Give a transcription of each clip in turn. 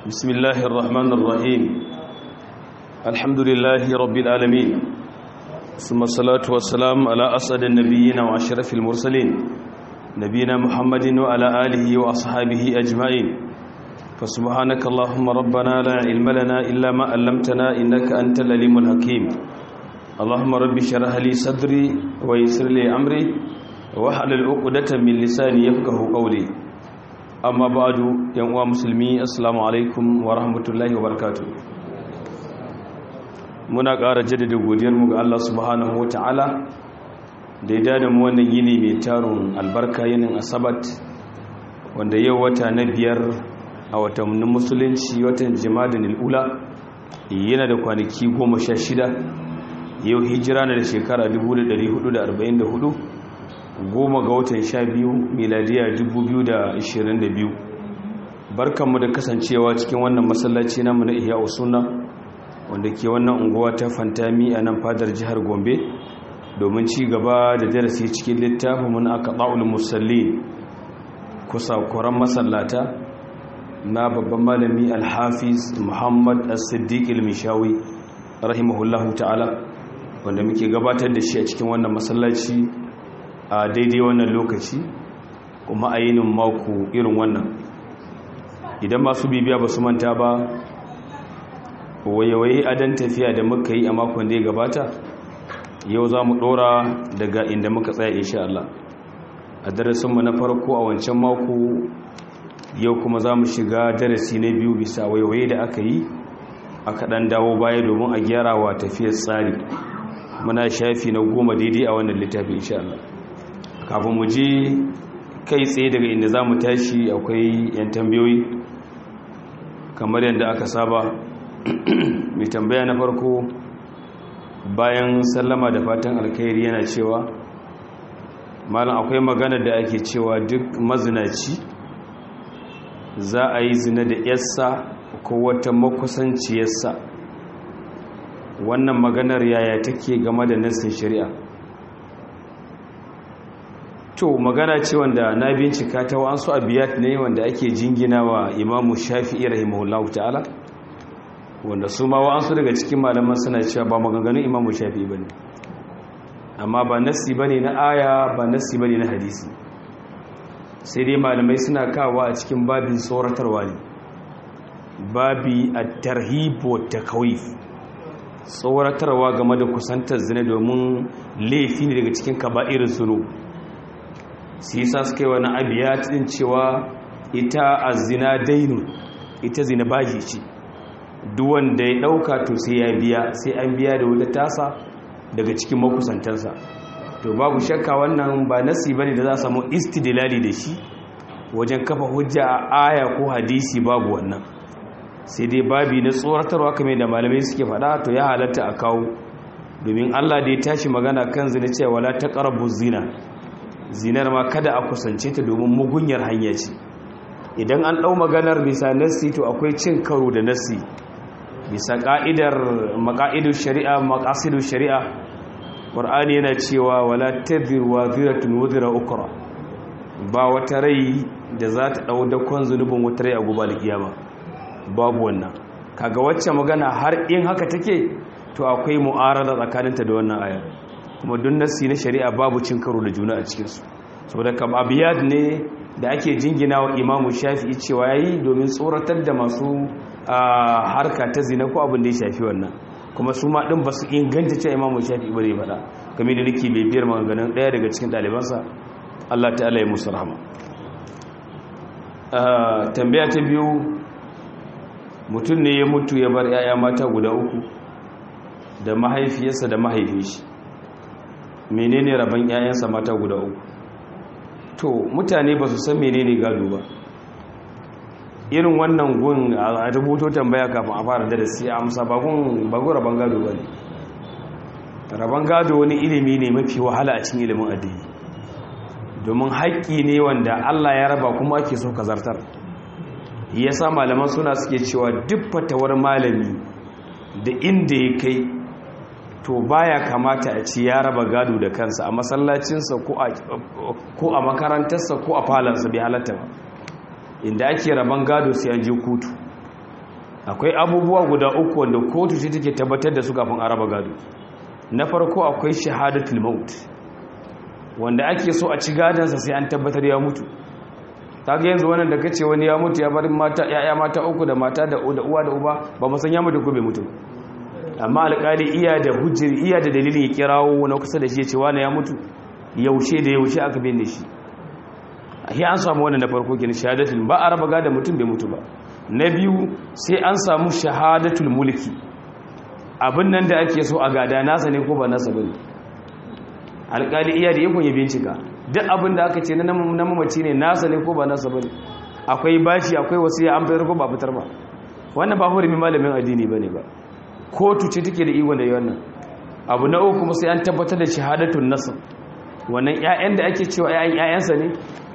بسم الله الرحمن الرحيم الحمد لله رب العالمين ثم الصلاة والسلام على أسعد النبيين وأشرف المرسلين نبينا محمد وعلى آله وأصحابه أجمعين فسبحانك اللهم ربنا لا علم لنا إلا ما علمتنا إنك أنت العليم الحكيم اللهم رب اشرح لي صدري ويسر لي أمري واحلل عقدة من لساني يفقه قولي amma ba'adu yan uwa musulmi assalamu alaikum wa rahmatullahi wa barakatuh muna ƙara jaddada godiyarmu ga Allah subhanahu ta'ala da ya dada mu wannan yini mai tarun albarka yinin asabat wanda yau wata na biyar a watannin musulunci watan jimadin al'ula yana da kwanaki goma sha shida yau hijira na da shekara 1444 goma ga watan sha biyu miladiya 2022 barkanmu da kasancewa cikin wannan masallaci namu na iya usuna wanda ke wannan unguwa ta fantami a nan fadar jihar gombe domin ci gaba da darasi cikin littafin mun aka ɗa'ul musalli kusa kuran masallata na babban malami alhafiz muhammad as-siddiq il-mishawi rahimahullahu ta'ala wanda muke gabatar da shi a cikin wannan masallaci a daidai wannan lokaci kuma a yinin mako irin wannan idan masu bibiya ba su manta ba wayewaye adon tafiya da muka yi a makon da ya gabata yau za mu dora daga inda muka tsaya insha Allah a darasinmu na farko a wancan mako yau kuma za mu shiga darasi na biyu bisa wayewaye da aka yi aka ɗan dawo baya domin a gyara wa tafiyar tsari muna shafi na goma daidai a wannan littafi insha Allah kafin mu je kai tsaye daga inda za mu tashi akwai 'yan tambayoyi kamar yadda aka saba mai tambaya na farko bayan sallama da fatan alkhairi yana cewa malam akwai magana da ake cewa duk mazinaci za a yi zina da yarsa ko wata makusanciyarsa wannan maganar yaya take game da nassin shari'a to magana ce wanda na bincika ta wa'ansu abiyat ne wanda ake jingina wa imamu shafi'i rahimahullahu ta'ala wanda su ma wa'ansu daga cikin malaman suna cewa ba maganganun imamu shafi'i bane amma ba nassi bane na aya ba nassi bane na hadisi sai dai malamai suna kawo a cikin babin tsoratarwa ne babi at-tarhib wa takhawif tsoratarwa game da kusantar zina domin laifi ne daga cikin kaba'irin zunub sai sa suka yi wani abiyat din cewa ita azina dainu ita zina baji ce duwanda ya dauka to sai ya biya sai an biya da wata tasa daga cikin makusantansa to babu shakka wannan ba nasi bane da za a samu istidlali da shi wajen kafa hujja a aya ko hadisi babu wannan sai dai babi na tsoratarwa kamar da malamai suke faɗa to ya halatta a kawo domin Allah da ya tashi magana kan zina cewa wala taqrabu zina zinar ma kada a kusance ta domin mugunyar hanya ce idan an ɗau maganar bisa nassi to akwai cin karo da nassi bisa ƙa'idar maƙa'idar shari'a maƙasidar shari'a ƙwar'ani yana cewa wala tabir wa ziratun wuzira ukura ba wata rai da za ta ɗau dakon zunubin wata rai a guba da kiyama babu wannan kaga wacce magana har in haka take to akwai mu'arada tsakaninta da wannan ayar kuma duk nassi na shari'a babu cin karo da juna a cikinsu saboda kam abiyad ne da ake jingina wa imamu shafi'i cewa yayi domin tsoratar da masu harka ta zina ko abin da ya shafi wannan kuma su ma din basu inganta cewa imamu shafi'i bare faɗa kamar da nake bibiyar maganganun ɗaya daga cikin ɗalibansa Allah ta'ala ya musu rahama tambaya ta biyu mutum ne ya mutu ya bar 'ya'ya mata guda uku da mahaifiyarsa da mahaifin shi menene rabon 'ya'yansa mata guda uku to mutane ba su san menene gado ba irin wannan gun a rubuto tambaya kafin a fara darasi a amsa bagun bagun rabon gado ba ne rabon gado wani ilimi ne mafi wahala a cikin ilimin addini domin haƙƙi ne wanda Allah ya raba kuma ake so ka zartar yasa malaman suna suke cewa duk fatawar malami da inda ya kai to baya kamata a ci ya raba gado da kansa a masallacinsa ko a makarantarsa ko a falansa bai halatta ba inda ake raban gado sai an je kotu akwai abubuwa guda uku wanda kotu ce take tabbatar da su kafin araba gado na farko akwai shahadatul maut wanda ake so a ci gadansa sai an tabbatar ya mutu kaga yanzu wannan da kace wani ya mutu ya bar mata yaya mata uku da mata da uwa da uba ba mu san ya mutu ko bai mutu amma alƙali iya da hujjar iya da dalilin ya kirawo na kusa da shi ya ce wani ya mutu yaushe da yaushe aka binne shi sai an samu wannan na farko kin shahadatul ba a raba gada mutum bai mutu ba na biyu sai an samu shahadatul mulki abin nan da ake so a gada nasa ne ko ba nasa bane alƙali iya da yakon ya bincika duk abin da aka ce na mamaci ne nasa ne ko ba nasa bane akwai bashi akwai wasiya an bayar ko ba fitar ba wannan ba hurumi malamin addini bane ba kotu ce take da ikon da yi wannan abu na uku kuma sai an tabbatar da shahadatun nasab wannan ƴaƴan da ake cewa ƴaƴan ƴaƴansa ne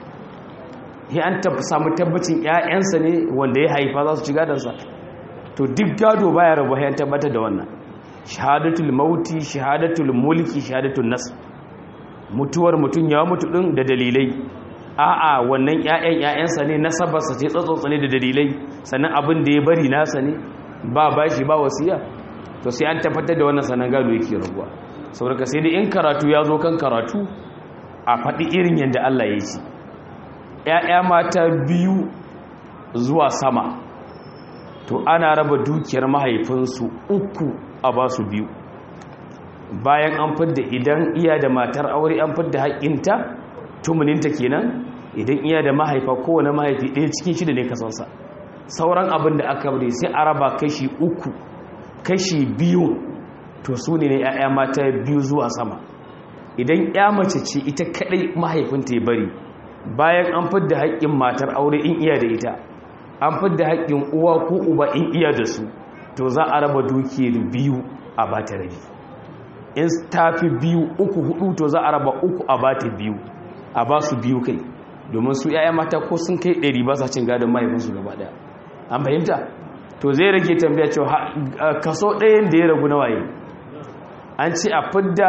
ya an samu tabbacin ƴaƴansa ne wanda ya haifa za su ci gadansa to duk gado baya rabu ya tabbatar da wannan shahadatul mauti shahadatul mulki shahadatul nas mutuwar mutum ya mutu din da dalilai a'a wannan ƴaƴan ƴaƴansa ne nasabarsa ce tsatsotsa ne da dalilai sannan abin da ya bari nasa ne ba bashi ba wasiya to sai an tabbatar da wannan sanan gado yake rabuwa saboda sai dai in karatu ya zo kan karatu a faɗi irin yadda Allah ya ce ‘ya'ya mata biyu zuwa sama to ana raba dukiyar mahaifinsu uku a ba su biyu bayan an fidda idan iya da matar aure an fidda haƙƙinta tumuninta kenan idan iya da mahaifa kowane mahaifi ɗaya cikin shida ne kasansa sauran abin da aka bari sai a raba kashi uku kashi biyu to su ne ‘ya'ya mata biyu zuwa sama idan ‘ya mace ce ita kaɗai mahaifinta ya bari bayan an fidda haƙƙin matar aure in iya da ita an fidda haƙƙin uwa ko uba in iya da su to za a raba dukiyar biyu a bata rabi in tafi biyu uku hudu to za a raba uku a bata biyu a ba su biyu kai domin su ‘ya'ya mata ko sun kai ɗari ba sa cin gadon mahaifinsu gaba ɗaya an fahimta to zai rage tambaya cewa kaso ɗayan da ya ragu na waye an ce a fidda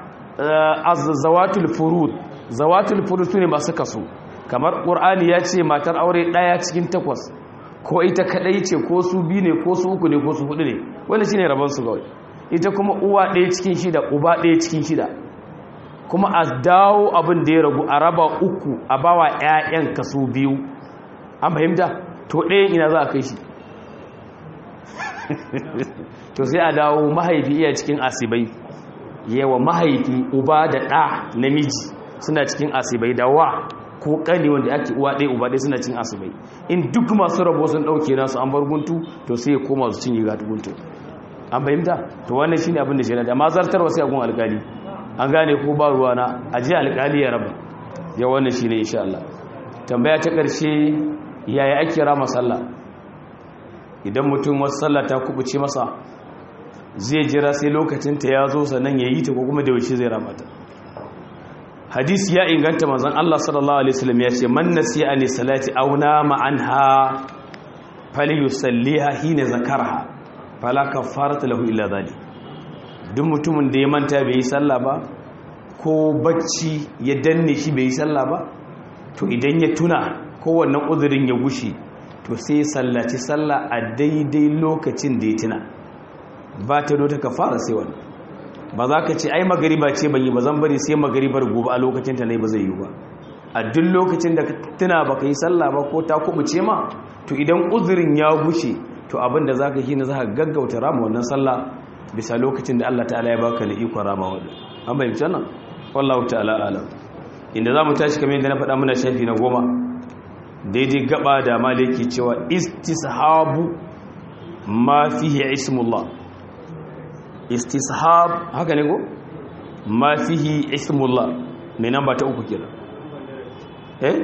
zawatul furud zawatul furud su ne masu kaso kamar ƙur'ani ya ce matar aure ɗaya cikin takwas ko ita kaɗai ce ko su biyu ne ko su uku ne ko su hudu ne wanda shi ne rabonsu kawai ita kuma uwa ɗaya cikin shida uba ɗaya cikin shida kuma a dawo abin da ya ragu a raba uku a bawa 'ya'yan kaso biyu an fahimta to ɗayan ina za a kai shi to sai a dawo mahaifi iya cikin asibai yawa mahaifi uba da ɗa namiji suna cikin asibai da wa ko ƙani wanda ake uwa ɗaya uba ɗaya suna cikin asibai in duk masu rabo sun ɗauke nasu an bar guntu to sai ya koma su cinye gatu guntu an fahimta to wannan shine abin da shi da ma zartarwa sai a gun alƙali an gane ko ba ruwa na aje alƙali ya raba ya wannan shine insha Allah tambaya ta ƙarshe yaya ake rama sallah idan mutum wasu sallah ta kubuce masa zai jira sai lokacinta ya zo sannan ya yi ta ko kuma da yaushe zai rama ta hadisi ya inganta manzon Allah sallallahu alaihi wasallam ya ce man nasiya ni salati aw nama anha falyusalliha hina zakarha fala kafarata lahu illa dhalik duk mutumin da ya manta bai yi sallah ba ko bacci ya danne shi bai yi sallah ba to idan ya tuna kowannan uzurin ya gushe to sai sallaci sallah a daidai lokacin da ya tuna ba ta do ta kafara sai wani ba za ka ce ai magariba ce ban yi ba zan bari sai magaribar gobe a lokacin ta ne ba zai yi ba a duk lokacin da ka tuna ba ka yi sallah ba ko ta kubuce ma to idan uzurin ya gushe to abin da za ka yi na za ka gaggauta rama wannan sallah bisa lokacin da Allah ta'ala ya baka da ikon rama wadda an bayyance nan wallahu ta'ala alam inda za mu tashi kamar yadda na faɗa muna shafi na goma daidai gaba da maliki cewa istishabu ma fihi ismullah istishab haka ne ko ma fihi ismullah mai namba ta uku kenan eh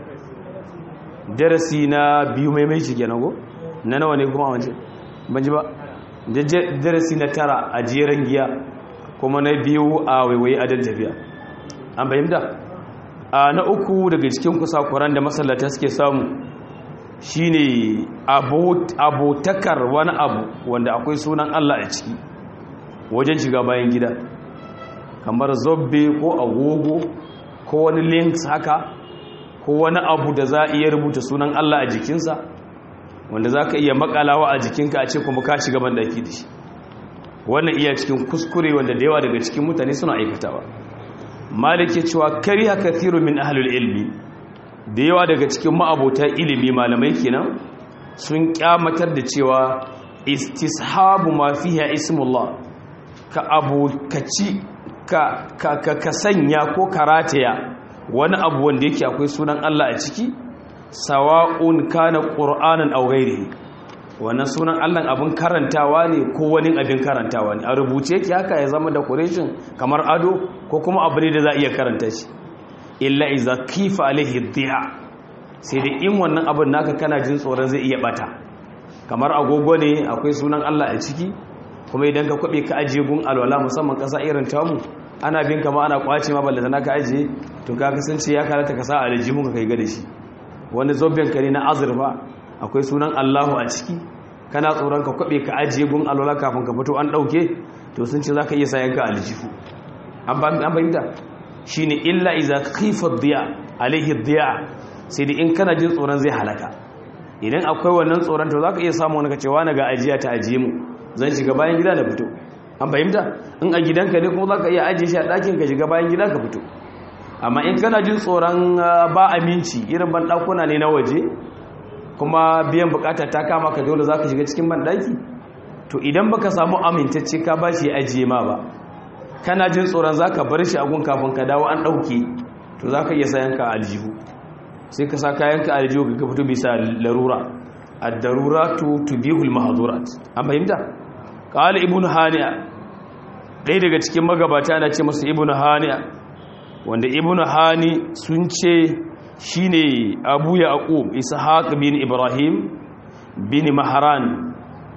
darasi na biyu mai mai shi kenan ko na nawa ne kuma wance ban ji ba darasi na tara a jeren giya kuma na biyu a waiwaye adal tafiya an bayyanta a na uku daga cikin kusakuran da masallata suke samu shine abotakar wani abu wanda akwai sunan Allah a ciki wajen shiga bayan gida kamar zobbe ko agogo ko wani links haka ko wani abu da za a iya rubuta sunan Allah a jikinsa wanda za ka iya makalawa a jikinka a ce kuma ka shiga bandaki da shi wannan iya cikin kuskure wanda da yawa daga cikin mutane suna aikatawa malik ya cewa kariha kathiru min ahlul ilmi da yawa daga cikin ma'abota ilimi malamai kenan sun kyamatar da cewa istishabu ma fiha ismullah ka abokaci ka ka ka sanya ko karataya wani abu wanda yake akwai sunan Allah a ciki sawa'un kana qur'anan aw ghairihi wannan sunan Allah abin karantawa ne ko wani abin karantawa ne a rubuce yake haka ya zama decoration kamar ado ko kuma abu ne da za a iya karanta shi illa iza kifa alaihi dhi'a sai da in wannan abin naka kana jin tsoron zai iya bata kamar agogo ne akwai sunan Allah a ciki kuma idan ka kwabe ka ajiye gun alwala musamman kasa irin tamu ana bin kama ana kwace ma ballata naka ajiye to ka kasance ya karata ka sa a aljihun ka kai ga da shi wani zobben ka ne na azurfa akwai sunan Allahu a ciki kana tsoron ka kwabe ka ajiye gun alwala kafin ka fito an dauke to sun ce zaka iya sayan ka aljihu an fahimta shine illa iza khifa dhiya alaihi dhiya sai da in kana jin tsoron zai halaka idan akwai wannan tsoron to zaka iya samu wani ka cewa na ga ajiya ta ajiye mu zan shiga bayan gida da fito an fahimta in a gidanka ne kuma zaka iya ajiye shi a ɗakin ka shiga bayan gida ka fito amma in kana jin tsoron ba aminci irin ban ɗakuna ne na waje kuma biyan bukata ta kama ka dole zaka shiga cikin ban ɗaki to idan baka samu amintacce ka ba shi ajiye ma ba kana jin tsoron za ka bar shi a gun kafin ka dawo an ɗauke to za ka iya sayan ka aljihu sai ka sa kayan ka aljihu ka fito bisa larura ad-darura tu tubihul mahdurat an fahimta qala ibnu hani'a ɗaya daga cikin magabata na ce masa ibnu hani'a wanda ibnu hani sun ce shine abu yaqub ishaq bin ibrahim bin mahran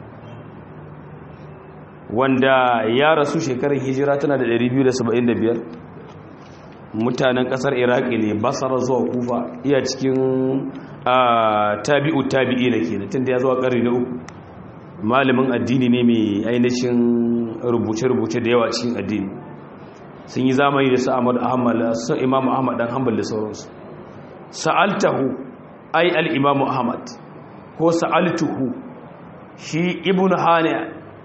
wanda ya rasu shekarar hijira tana da 275 mutanen kasar iraki ne basara zuwa kufa iya cikin tabi'u tabi'i na kenan tunda ya zuwa ƙarni na uku malamin addini ne mai ainihin rubuce-rubuce da yawa cikin addini sun yi zamani da sa'amad ahmad sun imamu ahmad dan hanbal da sauransu sa'altahu ai al-imamu ahmad ko sa'altuhu shi ibnu haniya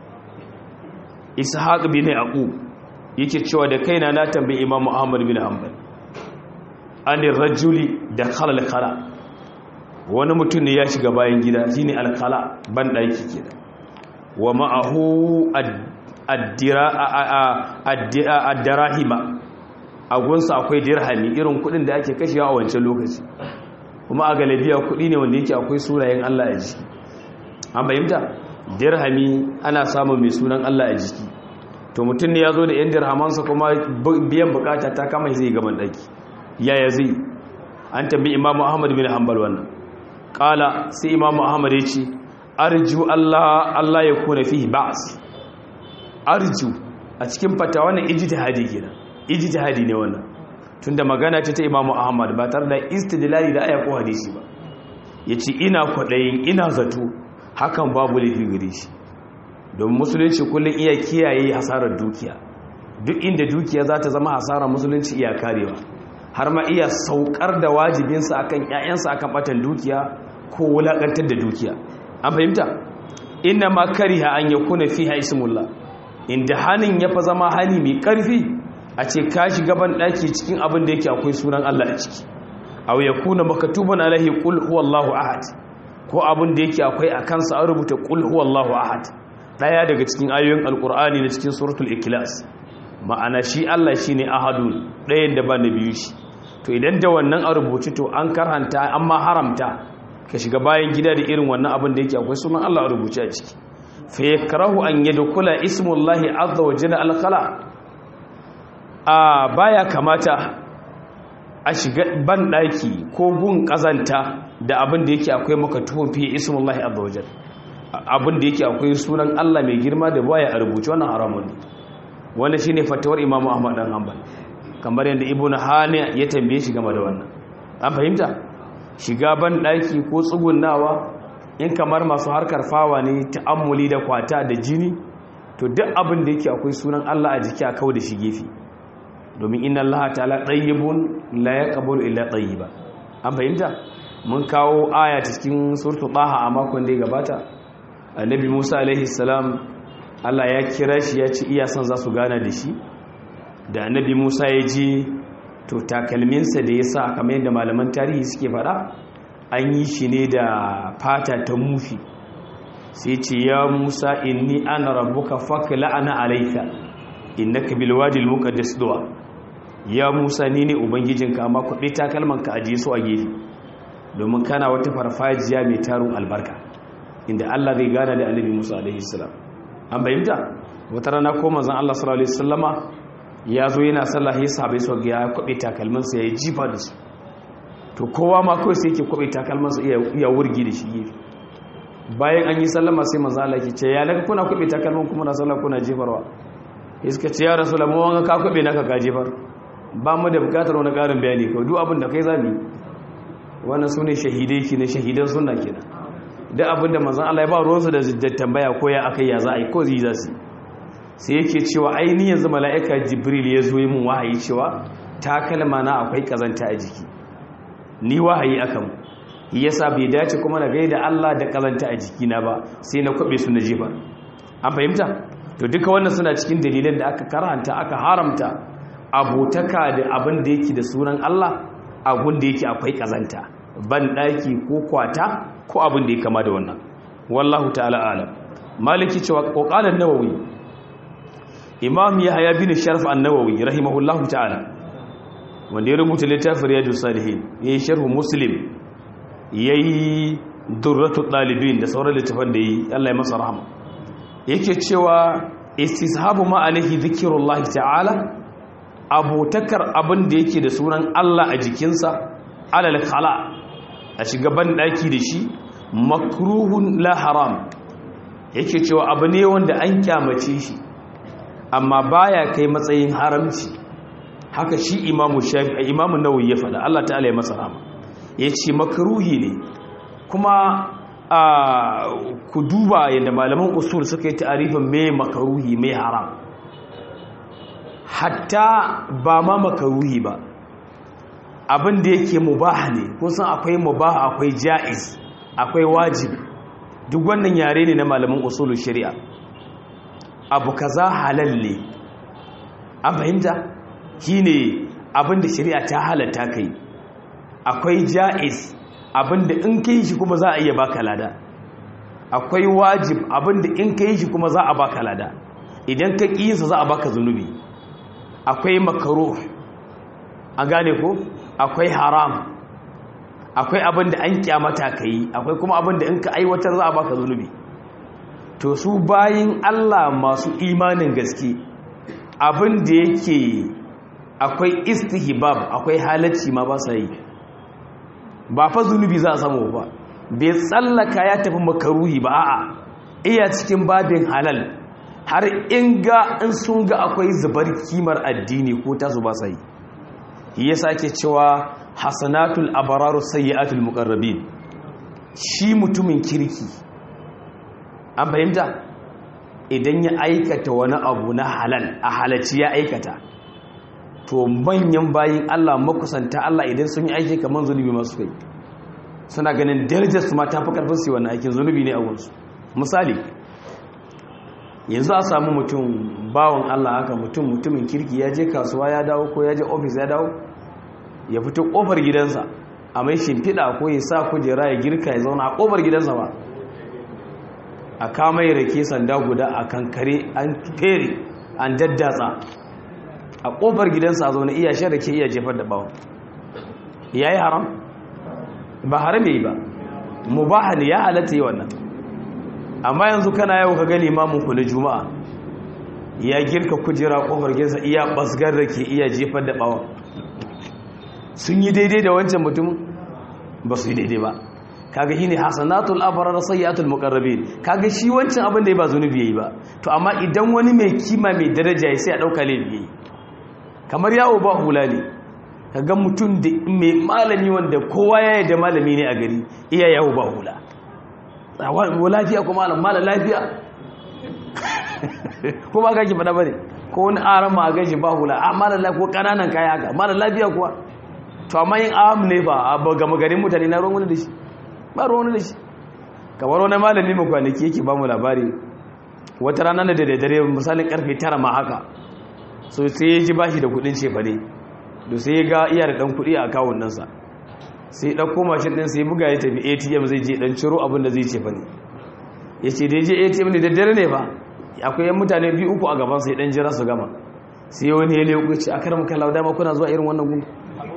ishaq bin yaqub yake cewa da kaina na tambayi imam ahmad bin hanbal an rajuli da khala khala wani mutum ne ya shiga bayan gida shine al-khala ban daki kenan wa ma'ahu ad-dirahima a gunsa akwai dirhami irin kudin da ake kashewa a wancan lokaci kuma a galabiya kudi ne wanda yake akwai sunayen Allah a jiki an bayyanta dirhami ana samun mai sunan Allah a jiki to mutum ne ya zo da yan dirhamansa kuma biyan bukata ta kama zai gaban daki yaya zai an tambi imamu ahmad bin hanbal wannan kala sai imamu ahmad ya ce arju Allah Allah ya kuna fihi ba'as arju a cikin fata wannan ijtihadi kenan ijtihadi ne wannan tunda magana ce ta imamu ahmad ba tare da istidlali da aya ko hadisi ba yace ina kwadayin ina zato hakan babu laifi gare shi don musulunci kullum iya kiyaye hasarar dukiya duk inda dukiya za ta zama hasarar musulunci iya karewa har ma iya saukar da wajibinsa akan ƴaƴansa akan batan dukiya ko wulakantar da dukiya an fahimta inna ma kariha an yakuna fiha ismullah inda hanin ya fa zama hani mai karfi a ce ka shiga ban daki cikin abin da yake akwai sunan Allah a ciki aw yakuna maktuban alaihi qul huwallahu ahad ko abin da yake akwai a kansa an rubuta qul huwallahu ahad daya daga cikin ayoyin alqur'ani na cikin suratul ikhlas ma'ana shi Allah shine ahadun dayan da ba na biyu shi to idan da wannan a rubuce to an karhanta amma haramta ka shiga bayan gida da irin wannan abin da yake akwai sunan Allah a rubuce a ciki fa yakrahu an yadkhula ismullahi azza wa jalla al-khala a baya kamata a shiga ban daki ko gun kazanta da abin da yake akwai maka tuhun fi ismullahi azza wa jalla abin da yake akwai sunan Allah mai girma da baya a rubuce wannan haramun ne wanda shine fatawar Imam Ahmad dan Hanbal kamar yadda Ibn Hani ya tambaye shi game da wannan an fahimta shiga ban daki ko tsugunnawa in kamar masu harkar fawa ne ta'ammuli da kwata da jini to duk abin da yake akwai sunan Allah a jiki a kawo da shi gefe domin inna Allah ta'ala tayyibun la yaqbalu illa tayyiba an fahimta mun kawo aya cikin surtu taha a makon da ya gabata annabi musa alaihi salam allah ya kira shi ya ci iya son za su gana da shi da annabi musa ya ji to takalminsa da ya sa kamar yadda malaman tarihi suke faɗa an yi shi ne da fata ta mufi sai ce ya musa inni ana rabbuka fakla ana alaika innaka bil wadi al muqaddas duwa ya musa ni ne ubangijinka amma kuɗi takalmanka ajiye su a gefe domin kana wata farfajiya mai tarun albarka inda Allah zai gana da annabi Musa alaihi salam an bayyanta wata rana ko manzon Allah sallallahu alaihi wasallama ya zo yana sallah ya sahabbai su ga ya kwabe takalmansa ya jifa da su to kowa ma kawai sai yake kwabe takalmansa iya wurgi da shi gefe bayan an yi sallama sai manzon Allah ke ce ya naga kuna kwabe takalman kuma na sallah kuna jefarwa iska ce ya rasu lamu wanga ka kwabe naka ka jefar ba mu da bukatar wani karin bayani kawai duk abin da kai zami wannan su ne shahidai ki na shahidan suna kenan duk abin da manzan Allah ya ba ruwansu da tambaya ko ya aka ya za a yi ko zai za su sai yake cewa ainihin yanzu mala'ika jibril ya zo yi mun wahayi cewa takalma na akwai kazanta a jiki ni wahayi akan yasa bai dace kuma na gaida Allah da kazanta a jikina ba sai na kwabe su na jefa an fahimta to duka wannan suna cikin dalilan da aka karanta aka haramta abotaka da abin da yake da sunan Allah abin da yake akwai kazanta ban daki ko kwata ko abin da ya kama da wannan wallahu ta'ala alam maliki cewa kokalan nawawi imam yahya bin sharf an-nawawi rahimahullahu ta'ala wanda ya rubuta littafin riyadus salihin yayi sharh muslim yayi durratul dalibin da sauran littafan da yi Allah ya masa rahama yake cewa istishabu ma alaihi dhikrullahi ta'ala abotakar abin da yake da sunan Allah a jikinsa alal khala a shiga ban daki da shi makruhun la haram yake cewa abu ne wanda an kyamace shi amma baya kai matsayin haramci haka shi imamu shafi'i imamu nawawi ya faɗa Allah ta'ala ya masa rahama yace makruhi ne kuma a ku duba yadda malaman usul suka yi ta'arifin me makruhi me haram hatta ba ma makaruhi ba abin da yake mubaha ne kusan akwai mubaha akwai ja'iz akwai wajib duk wannan yare ne na malaman usulul shari'a abu kaza halal ne an fahimta shine abin da shari'a ta halatta kai akwai ja'iz abin da in kai shi kuma za a iya baka lada akwai wajib abin da in kai shi kuma za a baka lada idan ka ƙi za a baka zunubi akwai makaro an gane ko akwai haram akwai abin da an kyamata ka yi akwai kuma abin da in ka aiwatar za a baka zunubi to su bayin Allah masu imanin gaske abin da yake akwai istihbab akwai halacci ma ba sa yi ba fa zunubi za a samu ba bai tsallaka ya tafi makaruhi ba a'a iya cikin babin halal har in ga in sun ga akwai zubar kimar addini ko tasu ba sai ya sake cewa hasanatul abararu sayyi'atul muqarrabin shi mutumin kirki an fahimta idan ya aikata wani abu na halal a halacci ya aikata to manyan bayin Allah makusanta Allah idan sun yi aiki kamar zunubi masu kai suna ganin darajar su ma ta fi karfin su wannan aikin zunubi ne a gunsu misali yanzu a samu mutum bawon Allah haka mutum mutumin kirki ya je kasuwa ya dawo ko ya je ofis ya dawo ya fito kofar gidansa a mai shimfiɗa ko ya sa kujera ya girka ya zauna a kofar gidansa ba a kama ya rake sanda guda a kankare an fere an daddatsa a kofar gidansa a zaune iya shan rake iya jefar da bawon ya yi haram ba haram ya yi ba mubaha ne ya halatta yi wannan amma yanzu kana yau ka gani ku na juma'a ya girka kujera kofar gidansa iya basgar rake iya jefar da bawon sun yi daidai da wancan mutum ba su yi daidai ba kaga shine hasanatul abrar sayyatul muqarrabin kaga shi wancan abin da ya ba zunubi yayi ba to amma idan wani mai kima mai daraja ya sai a dauka laifi yayi kamar yawo ba hula ne kaga mutum da mai malami wanda kowa ya yi da malami ne a gari iya yawo ba hula wa lafiya ko malam malam lafiya ko ba kake fada bane ko wani aran ma ga shi ba hula a malam lafiya ko kananan kaya haka malam lafiya kuwa to amma yin am ne ba a gama garin mutane na ruwan wani da shi ba ruwan wani da shi kamar wani malami mai kwanaki yake ba mu labari wata rana da daddare misalin karfe tara ma haka so sai ya ji bashi da kudin cefane da sai ya ga iya da dan kudi a akawun ɗansa sai ya ɗauko mashin ɗin sai buga ya tafi atm zai je ɗan ciro abin da zai cefane ya ce da ya je atm ne daddare ne ba akwai yan mutane biyu uku a gaban sai ɗan jira su gama sai wani ya leku ce a karmu kala dama kuna zuwa irin wannan gun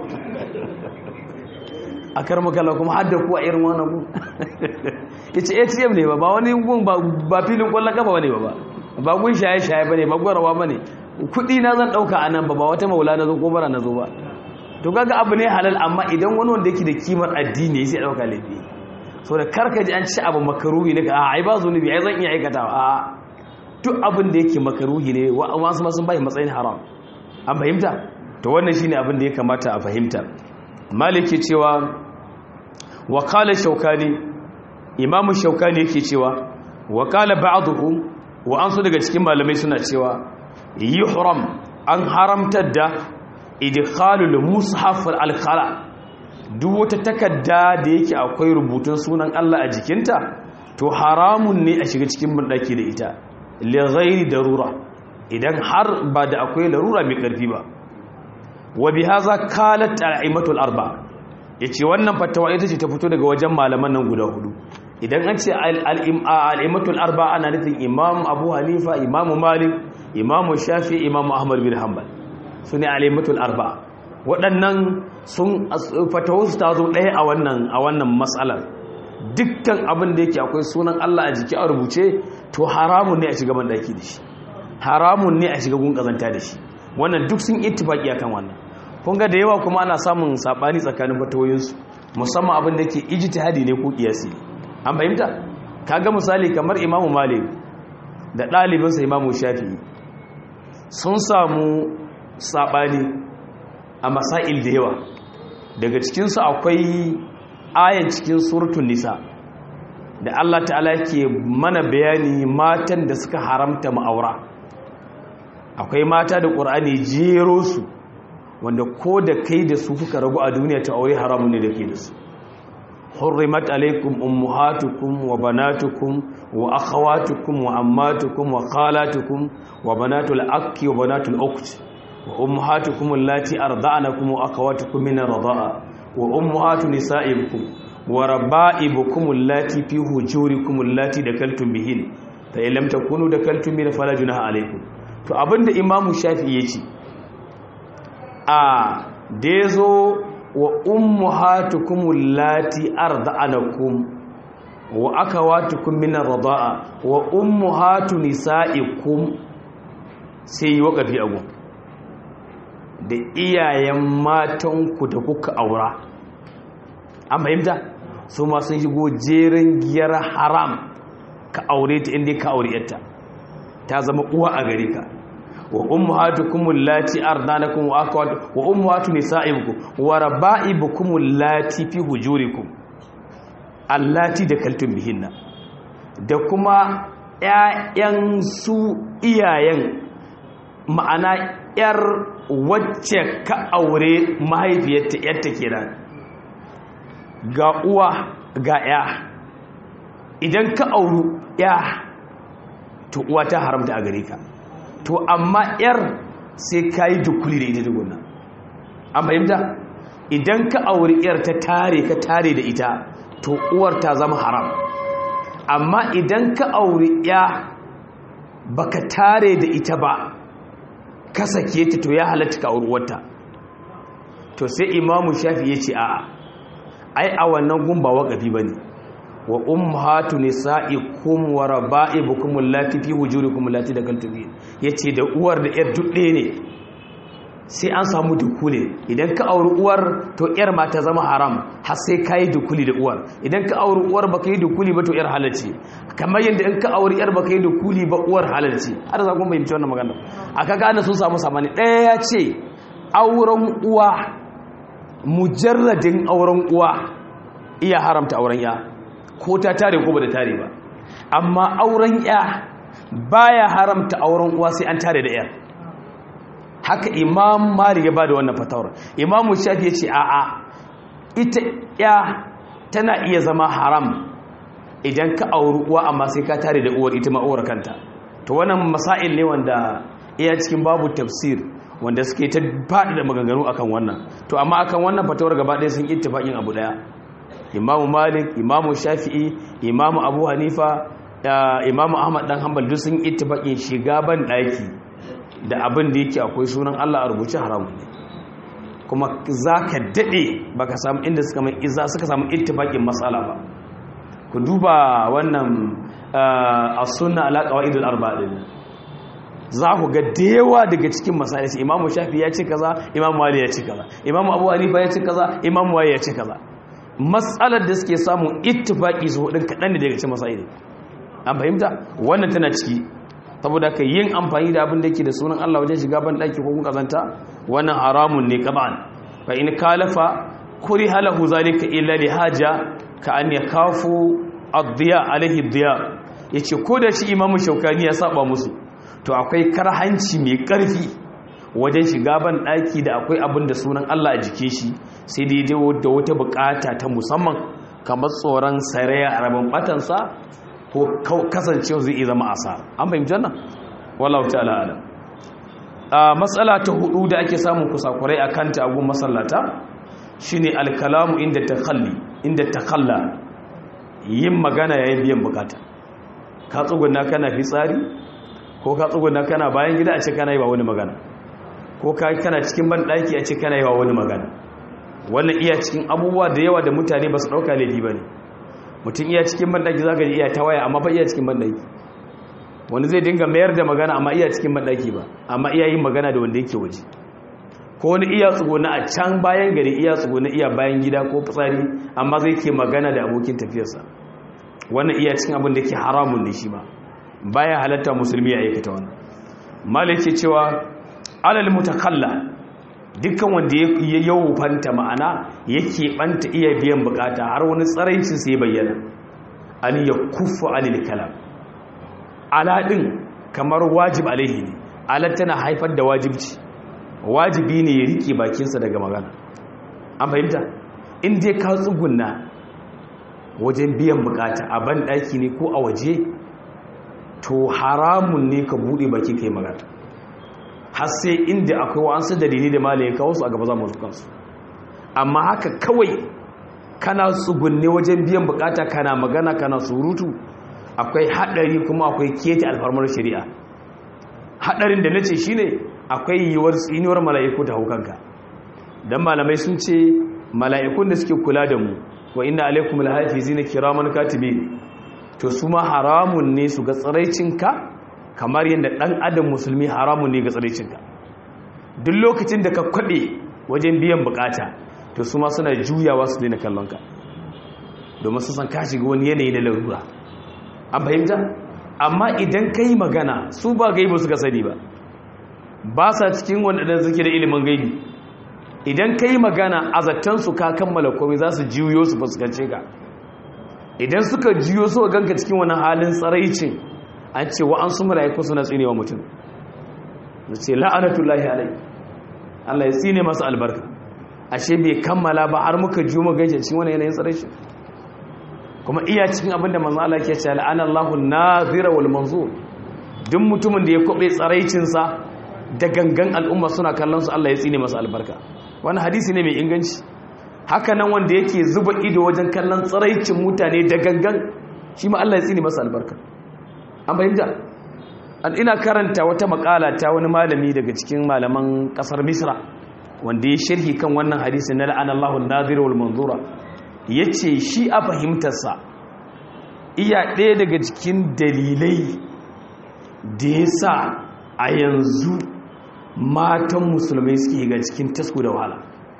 a karmu kala kuma hadda kuwa irin wannan gun ya ce atm ne ba ba wani gun ba filin kwallon kafa ne ba ba ba gun shaye-shaye ba ne ba gwarawa ba ne kudi na zan dauka a nan ba ba wata maula na zo ko bara na zo ba to kaga abu ne halal amma idan wani wanda yake da kimar addini sai dauka laifi so da karka ji an ci abu makaruhi ne ka a ai ba zunubi ai zan iya aikatawa a duk abin da yake makaruhi ne wasu ma sun bai matsayin haram an fahimta to wannan shine abin da ya kamata a fahimta maliki cewa wa qala shaukani imamu shaukani yake cewa wa qala ba'dhum wa an su daga cikin malamai suna cewa yuhram an haramtar da idkhalul mushaf al-khala duk wata takarda da yake akwai rubutun sunan Allah a jikinta to haramun ne a shiga cikin bandaki da ita li ghairi darura idan har ba da akwai larura mai karfi ba wa bihaza qalat al-aimatul arba yace wannan fatawa ita ce ta fito daga wajen malaman nan guda hudu idan an ce al'imatul arba ana nufin imam abu hanifa imam malik imam shafi imam ahmad bin hanbal su ne al'imatul arba waɗannan sun fatawarsu ta zo ɗaya a wannan matsalar dukkan abin da yake akwai sunan allah a jiki a rubuce to haramun ne a shiga bandaki da shi haramun ne a shiga gun ƙazanta da shi wannan duk sun ittifaki akan wannan kun ga da yawa kuma ana samun saɓani tsakanin fatawoyinsu musamman abin da ke ijtihadi ne ko ƙiyasi an fahimta kaga misali kamar imamu malik da ɗalibinsa imamu shafi sun samu saɓani a masail da yawa daga cikinsu akwai ayan cikin surutun nisa da allah ta'ala ke mana bayani matan da suka haramta ma'aura akwai mata da ƙur'ani jero su wanda ko da kai da su kuka ragu a duniya ta aure haramun ne da ke da su حرمت عليكم أمهاتكم وبناتكم وأخواتكم وعماتكم وخالاتكم وبنات الأك وبنات الأخت وأمهاتكم اللاتي أرضعنكم وأخواتكم من الرضاعة وأمهات نسائكم وربائبكم اللاتي في هجوركم اللاتي دكلتم بهن فإن لم تكونوا دكلتم بهن فلا جناح عليكم to abinda imamu shafi yace a da yazo wa ummahatukum allati arda'anakum wa akawatukum min ar-rida'a wa ummahatu nisa'ikum sai wakafi agu da iyayen matanku da kuka aura an fahimta su ma sun shigo jerin giyar haram ka aure ta inda ka aure yarta ta zama uwa a gare ka wa ummahatukum allati ardanakum wa akhawat wa ummahatu nisaikum wa raba'ibukum allati fi hujurikum allati dakaltum bihinna da kuma ƴaƴan su iyayen ma'ana ƴar wacce ka aure mahaifiyarta ƴarta kenan ga uwa ga ƴa idan ka auru ƴa to uwa ta haramta a gare ka to amma yar sai ka yi dukuli da ita duguna an fahimta idan ka auri yar ta tare ka tare da ita to uwar ta zama haram amma idan ka auri ya baka tare da ita ba ka sake ta to ya halatta ka auri uwarta to sai imamu shafi ya ce a'a ai a wannan gumba waƙafi ba ne wa ummahatu nisa'ikum wa raba'ibukum allati fi hujurikum allati dakaltum bi yace da uwar da yar dudde ne sai an samu dukule idan ka auri uwar to yar ma ta zama haram har sai kai dukuli da uwar idan ka auri uwar baka yi dukuli ba to yar halalci kamar yadda in ka auri yar baka yi dukuli ba uwar halalci har za ku bayyana wannan magana aka gane sun samu samani ɗaya ya ce auren uwa mujarradin auren uwa iya haramta auren ya ko ta tare ko ba da tare ba amma auren ya baya haramta auren uwa sai an tare da yar haka imam malik ya ba da wannan fatawar imam shafi ya ce a'a ita ya tana iya zama haram idan ka auri uwa amma sai ka tare da uwar ita ma'uwar kanta to wannan masail ne wanda iya cikin babu tafsir wanda suke ta faɗi da maganganu akan wannan to amma akan wannan fatawar gaba ɗaya sun ittifaqin abu daya imamu malik imamu shafi'i imamu abu hanifa imamu ahmad dan hanbal duk sun ittifaqin shiga ban daki da abin da yake akwai sunan Allah a rubuce haramun ne kuma zaka dade baka samu inda suka mai izza suka samu ittifaqin mas'ala ba ku duba wannan as-sunna ala qawaidul arba'in za ku ga dewa daga cikin masail imamu shafi ya ce kaza imamu malik ya ce kaza imamu abu hanifa ya ce kaza imamu waye ya ce kaza matsalar da suke samun ittifaki su hudun kaɗan da daga cikin masaili an fahimta wannan tana ciki saboda ka yin amfani da abin da yake da sunan Allah wajen shiga ban daki ko kun kazanta wannan haramun ne kaban fa in kalafa kuri halahu zalika illa li haja ka an yakafu ad-diya alaihi ad-diya yace ko da shi imamu shaukani ya saba musu to akwai karhanci mai karfi wajen shiga ban daki da akwai abin da sunan Allah a jike shi sai dai da wata bukata ta musamman kamar tsoron saraya a rabin batansa ko kasancewa zai iya zama asa an fahimci wannan wallahu ta'ala alam a matsala ta hudu da ake samun kusakurai a kanta a gun masallata shine alkalamu inda takhalli inda takhalla yin magana yayin biyan bukata ka tsuguna kana fitsari ko ka tsuguna kana bayan gida a ce kana yi wa wani magana ko ka kana cikin ban daki a ce kana yi wa wani magana wannan iya cikin abubuwa da yawa da mutane ba su ɗauka laifi ba ne mutum iya cikin banɗaki za ka ji iya ta waya amma fa iya cikin banɗaki wani zai dinga mayar da magana amma iya cikin banɗaki ba amma iya yin magana da wanda yake waje ko wani iya tsuguna a can bayan gari iya tsuguna iya bayan gida ko fitsari amma zai ke magana da abokin tafiyarsa wannan iya cikin abin da ke haramun ne shi ma baya halatta musulmi ya aikata wannan malai ke cewa alal mutakalla dukkan wanda ya yawufanta ma'ana yake banta iya biyan bukata har wani tsaraicin sai bayyana an ya kufu alil kalam aladin kamar wajib alaihi ne alad tana haifar da wajibci wajibi ne ya rike bakinsa daga magana an fahimta in dai ka tsugunna wajen biyan bukata a ban daki ne ko a waje to haramun ne ka bude baki kai magana har sai inda akwai wa'ansu dalili da malaye kawo su a gaba za mu kansu amma haka kawai kana tsugunne wajen biyan bukata kana magana kana surutu akwai hadari kuma akwai kete alfarmar shari'a hadarin da nace shine akwai yiwuwar tsinuwar mala'iku ta hukanka dan malamai sun ce mala'ikun da suke kula da mu wa inna alaikum lahafizina kiraman katibin to su ma haramun ne su ga tsiraicinka kamar yadda ɗan adam musulmi haramun ne ga tsaricinka duk lokacin da ka kwaɗe wajen biyan bukata to su ma suna juyawa su daina kallonka domin su san ka shiga wani yanayi na larura an fahimta amma idan ka yi magana su ba gaibu suka sani ba ba sa cikin wanda suke da ilimin gaibi idan ka yi magana a zattansu ka kammala komai za su juyo su fuskance ka idan suka juyo su ganka cikin wani halin tsaraicin an ce wa an su mala'iku suna tsine wa mutum da ce la'anatullahi alai Allah ya tsine masa albarka ashe bai kammala ba har muka ju mu gaishe cikin wani yanayin tsare shi kuma iya cikin abin da manzo Allah ke cewa la'anallahu nazira wal manzur duk mutumin da ya kwabe tsaraicin sa da gangan al'umma suna kallon su Allah ya tsine masa albarka wannan hadisi ne mai inganci haka nan wanda yake zuba ido wajen kallon tsaraicin mutane da gangan shi ma Allah ya tsine masa albarka an fahimta an ina karanta wata makala ta wani malami daga cikin malaman kasar misra wanda ya shirhi kan wannan hadisi na la'anallahu nazir wal manzura yace shi a fahimtarsa iya ɗaya daga cikin dalilai da ya sa a yanzu matan musulmai suke shiga cikin tasku da wahala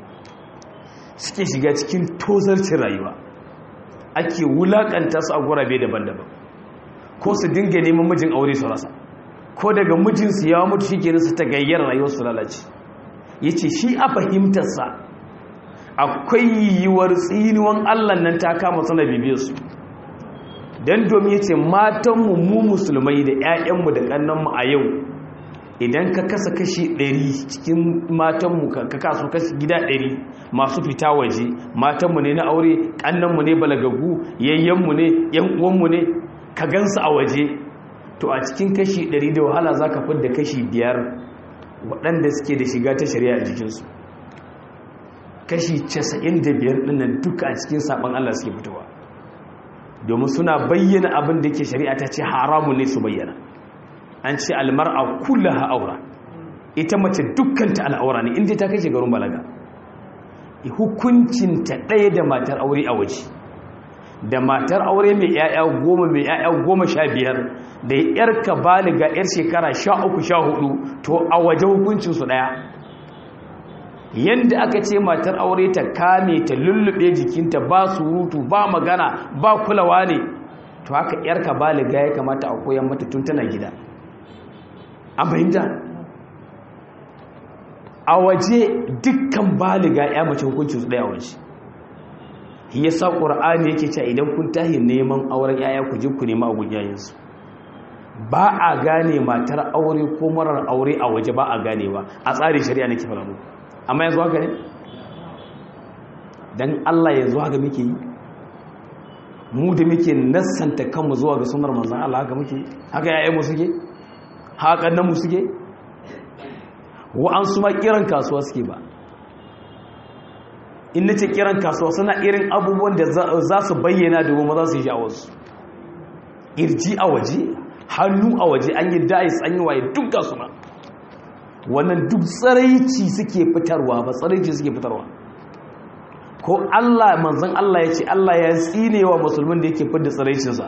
suke shiga cikin tozarcin rayuwa ake wulakanta su a gurabe daban-daban ko su dinga neman mijin aure su rasa ko daga mijinsu ya mutu shi kenan su ta gayyar rayuwar su lalace ya ce shi a fahimtarsa akwai yiwuwar tsinuwan allah nan ta kama sana bibiyarsu don domin ya ce matanmu mu musulmai da 'ya'yanmu da ƙannanmu a yau idan ka kasa kashi 100 cikin matanmu ka kasu kashi gida 100 masu fita waje matanmu ne na aure kannanmu ne balagagu yayyanmu ne yan uwanmu ne ka gansu a waje to a cikin kashi 100 da wahala za ka fidda kashi 5 waɗanda suke da shiga ta shari'a a jikinsu kashi 95 ɗinnan duka a cikin saɓon Allah suke fitowa domin suna bayyana abin da ke shari'a ta ce haramun ne su bayyana an ce almar'a kullaha aura ita mace dukkanta al'aura ne inda ta kai shekarun balaga hukuncinta ɗaya da matar aure a waje da matar aure mai ‘ya'ya goma mai ‘ya'ya goma sha biyar da ‘yarka baliga ‘yar shekara sha uku sha hudu to a waje hukuncinsu ɗaya yadda aka ce matar aure ta kame ta lullube jikinta ba surutu ba magana ba kulawa ne to haka ‘yarka baliga ya kamata a koyan mata tun tana gida an fahimta a waje dukkan baliga ya mace hukuncinsu ɗaya waje ya sa ƙura'ani yake cewa idan kun tahi neman auren yaya ku je ku nema a yayinsu ba a gane matar aure ko marar aure a waje ba a gane ba a tsarin shari'a nake fara mu amma yanzu haka ne dan Allah yanzu haka muke yi mu da muke nassanta kanmu zuwa ga sunar manzon Allah haka muke haka yayan mu suke haka nan mu suke wa an su ma kiran kasuwa suke ba in nace kiran kasuwa suna irin abubuwan da za su bayyana domin maza su yi sha'awarsu irji a waje hannu a waje an yi dais an yi waye duk ga suna wannan duk tsaraici suke fitarwa ba tsaraici suke fitarwa ko Allah manzon Allah ya ce Allah ya tsine wa musulmin da yake fidda tsaraicinsa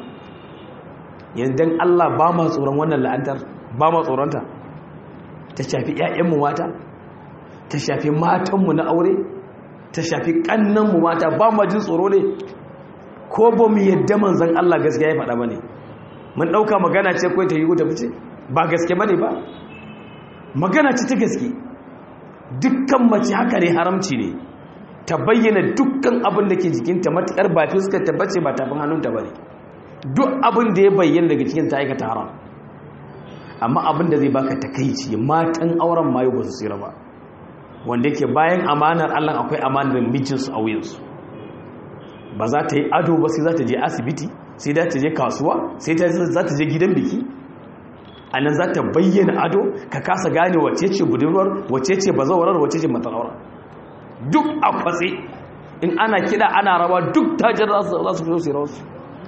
yanzu Allah ba ma tsoron wannan la'antar ba ma tsoronta ta shafi 'ya'yanmu mata ta shafi matanmu na aure ta shafi kannanmu mata ba ma jin tsoro ne ko ba mu yadda manzan Allah gaskiya ya faɗa ba ne mun ɗauka magana ce kawai ta yi ta fice ba gaske ba ne ba magana ce ta gaske dukkan mace haka ne haramci ne ta bayyana dukkan abin da ke jikinta matuƙar ba fuskar ta bace ba tafin hannunta ba ne duk abin da ya bayyana daga cikin ta aikata haram amma abin da zai baka takaici matan auren mayu ba su tsira ba wanda yake bayan amanar Allah akwai amanar mijinsu a wuyansu ba za ta yi ado ba sai za ta je asibiti sai za ta je kasuwa sai za ta je gidan biki a nan za ta bayyana ado ka kasa gane wace ce budurwar wace ce bazawarar wace ce matsalar duk a kwatse in ana kida ana rawa duk tajar za su fito su rawarsu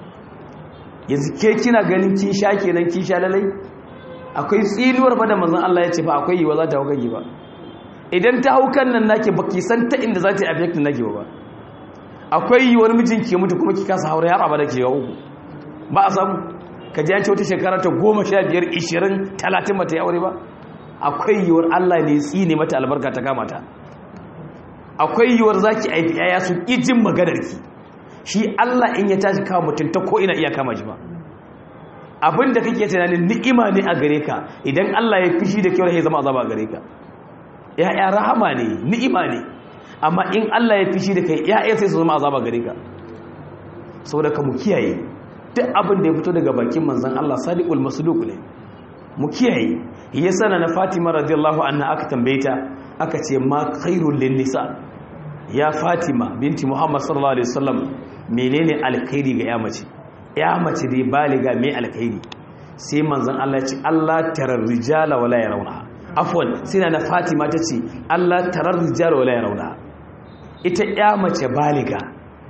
yanzu ke kina ganin kin sha kenan kin sha lalai akwai tsinuwar ba da manzon Allah ya ce ba akwai yiwa za ta hau ba idan ta hau kan nan nake baki san ta inda za ta yi affectin nake ba akwai yiwuwar mijin ke mutu kuma ki kasa haure har abada ke uku ba a samu ka ji an ce wata shekara ta goma sha biyar ishirin talatin mata ya aure ba akwai yiwuwar allah ne tsine mata albarka ta kama ta akwai yiwuwar za ki aifi yaya su ijin maganar ki shi allah in ya tashi kama mutum ta ko ina iya kama shi ba abin da kake tunanin ni'ima ne a gare ka idan allah ya fishi da kyau ya zama azaba a gare ka ya'ya rahama ne ni'ima ne amma in Allah ya fishi da kai ya'ya sai su zama azaba gare ka saboda ka mu kiyaye duk abin da ya fito daga bakin manzon Allah sadiqul masduq ne mu kiyaye yasa na Fatima radiyallahu anha aka tambaye ta aka ce ma khairul lin nisa ya Fatima binti Muhammad sallallahu alaihi wasallam menene alkhairi ga ya mace ya mace dai baliga mai alkhairi sai manzon Allah ya ce Allah tarar rijala wala yarawna afwan sina na fatima ta ce allah tarar rijar wala ya rauna ita ya mace baliga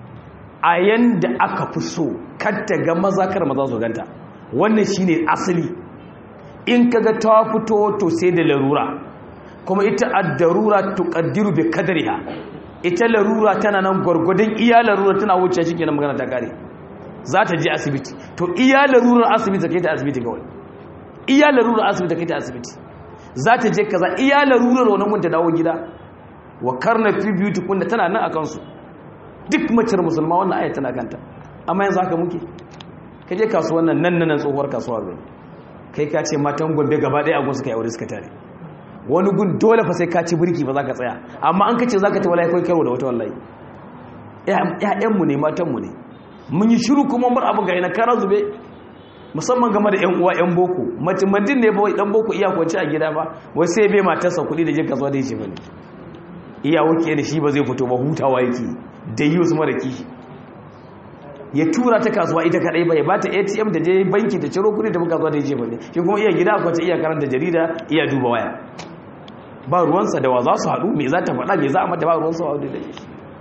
a yanda aka fi so kanta ga maza kar maza su ganta wannan shine asali in kaga ta fito to sai da larura kuma ita ad-darura tuqaddiru bi qadriha ita larura tana nan gwargwadon iya larura tana wuce shi kenan magana ta kare za ta je asibiti to iya larurar asibiti kai ta asibiti kawai iya larurar asibiti kai ta asibiti za ta je kaza iya larurar wani mun ta dawo gida wa karna fi beauty kun da tana nan a kansu duk macer musulma wannan aya tana kanta amma yanzu haka muke ka je kasuwan nan nan nan tsohuwar kasuwa gani kai ka ce matan gombe gaba ɗaya agun suka yi aure suka tare wani gun dole fa sai ka ci birki ba za ka tsaya amma an kace za ka ta wallahi kai karo da wata wallahi ƴaƴanmu ne matanmu ne mun yi shiru kuma mun abin ga ina kara zube musamman game da 'yan uwa 'yan boko mutum ne ba dan boko iya kwanci a gida ba wai sai bai matarsa kuɗi da jin kasuwa da yake bane iya wuke da shi ba zai fito ba hutawa yake da yi wasu mara kishi ya tura ta kasuwa ita kadai ba ya ba ta atm da je banki ta ciro kuɗi da kasuwa da yake bane shi kuma iya gida kwanci iya karanta jarida iya duba waya ba ruwansa da wa za su haɗu me za ta faɗa me za a mata ba ruwansa wa da shi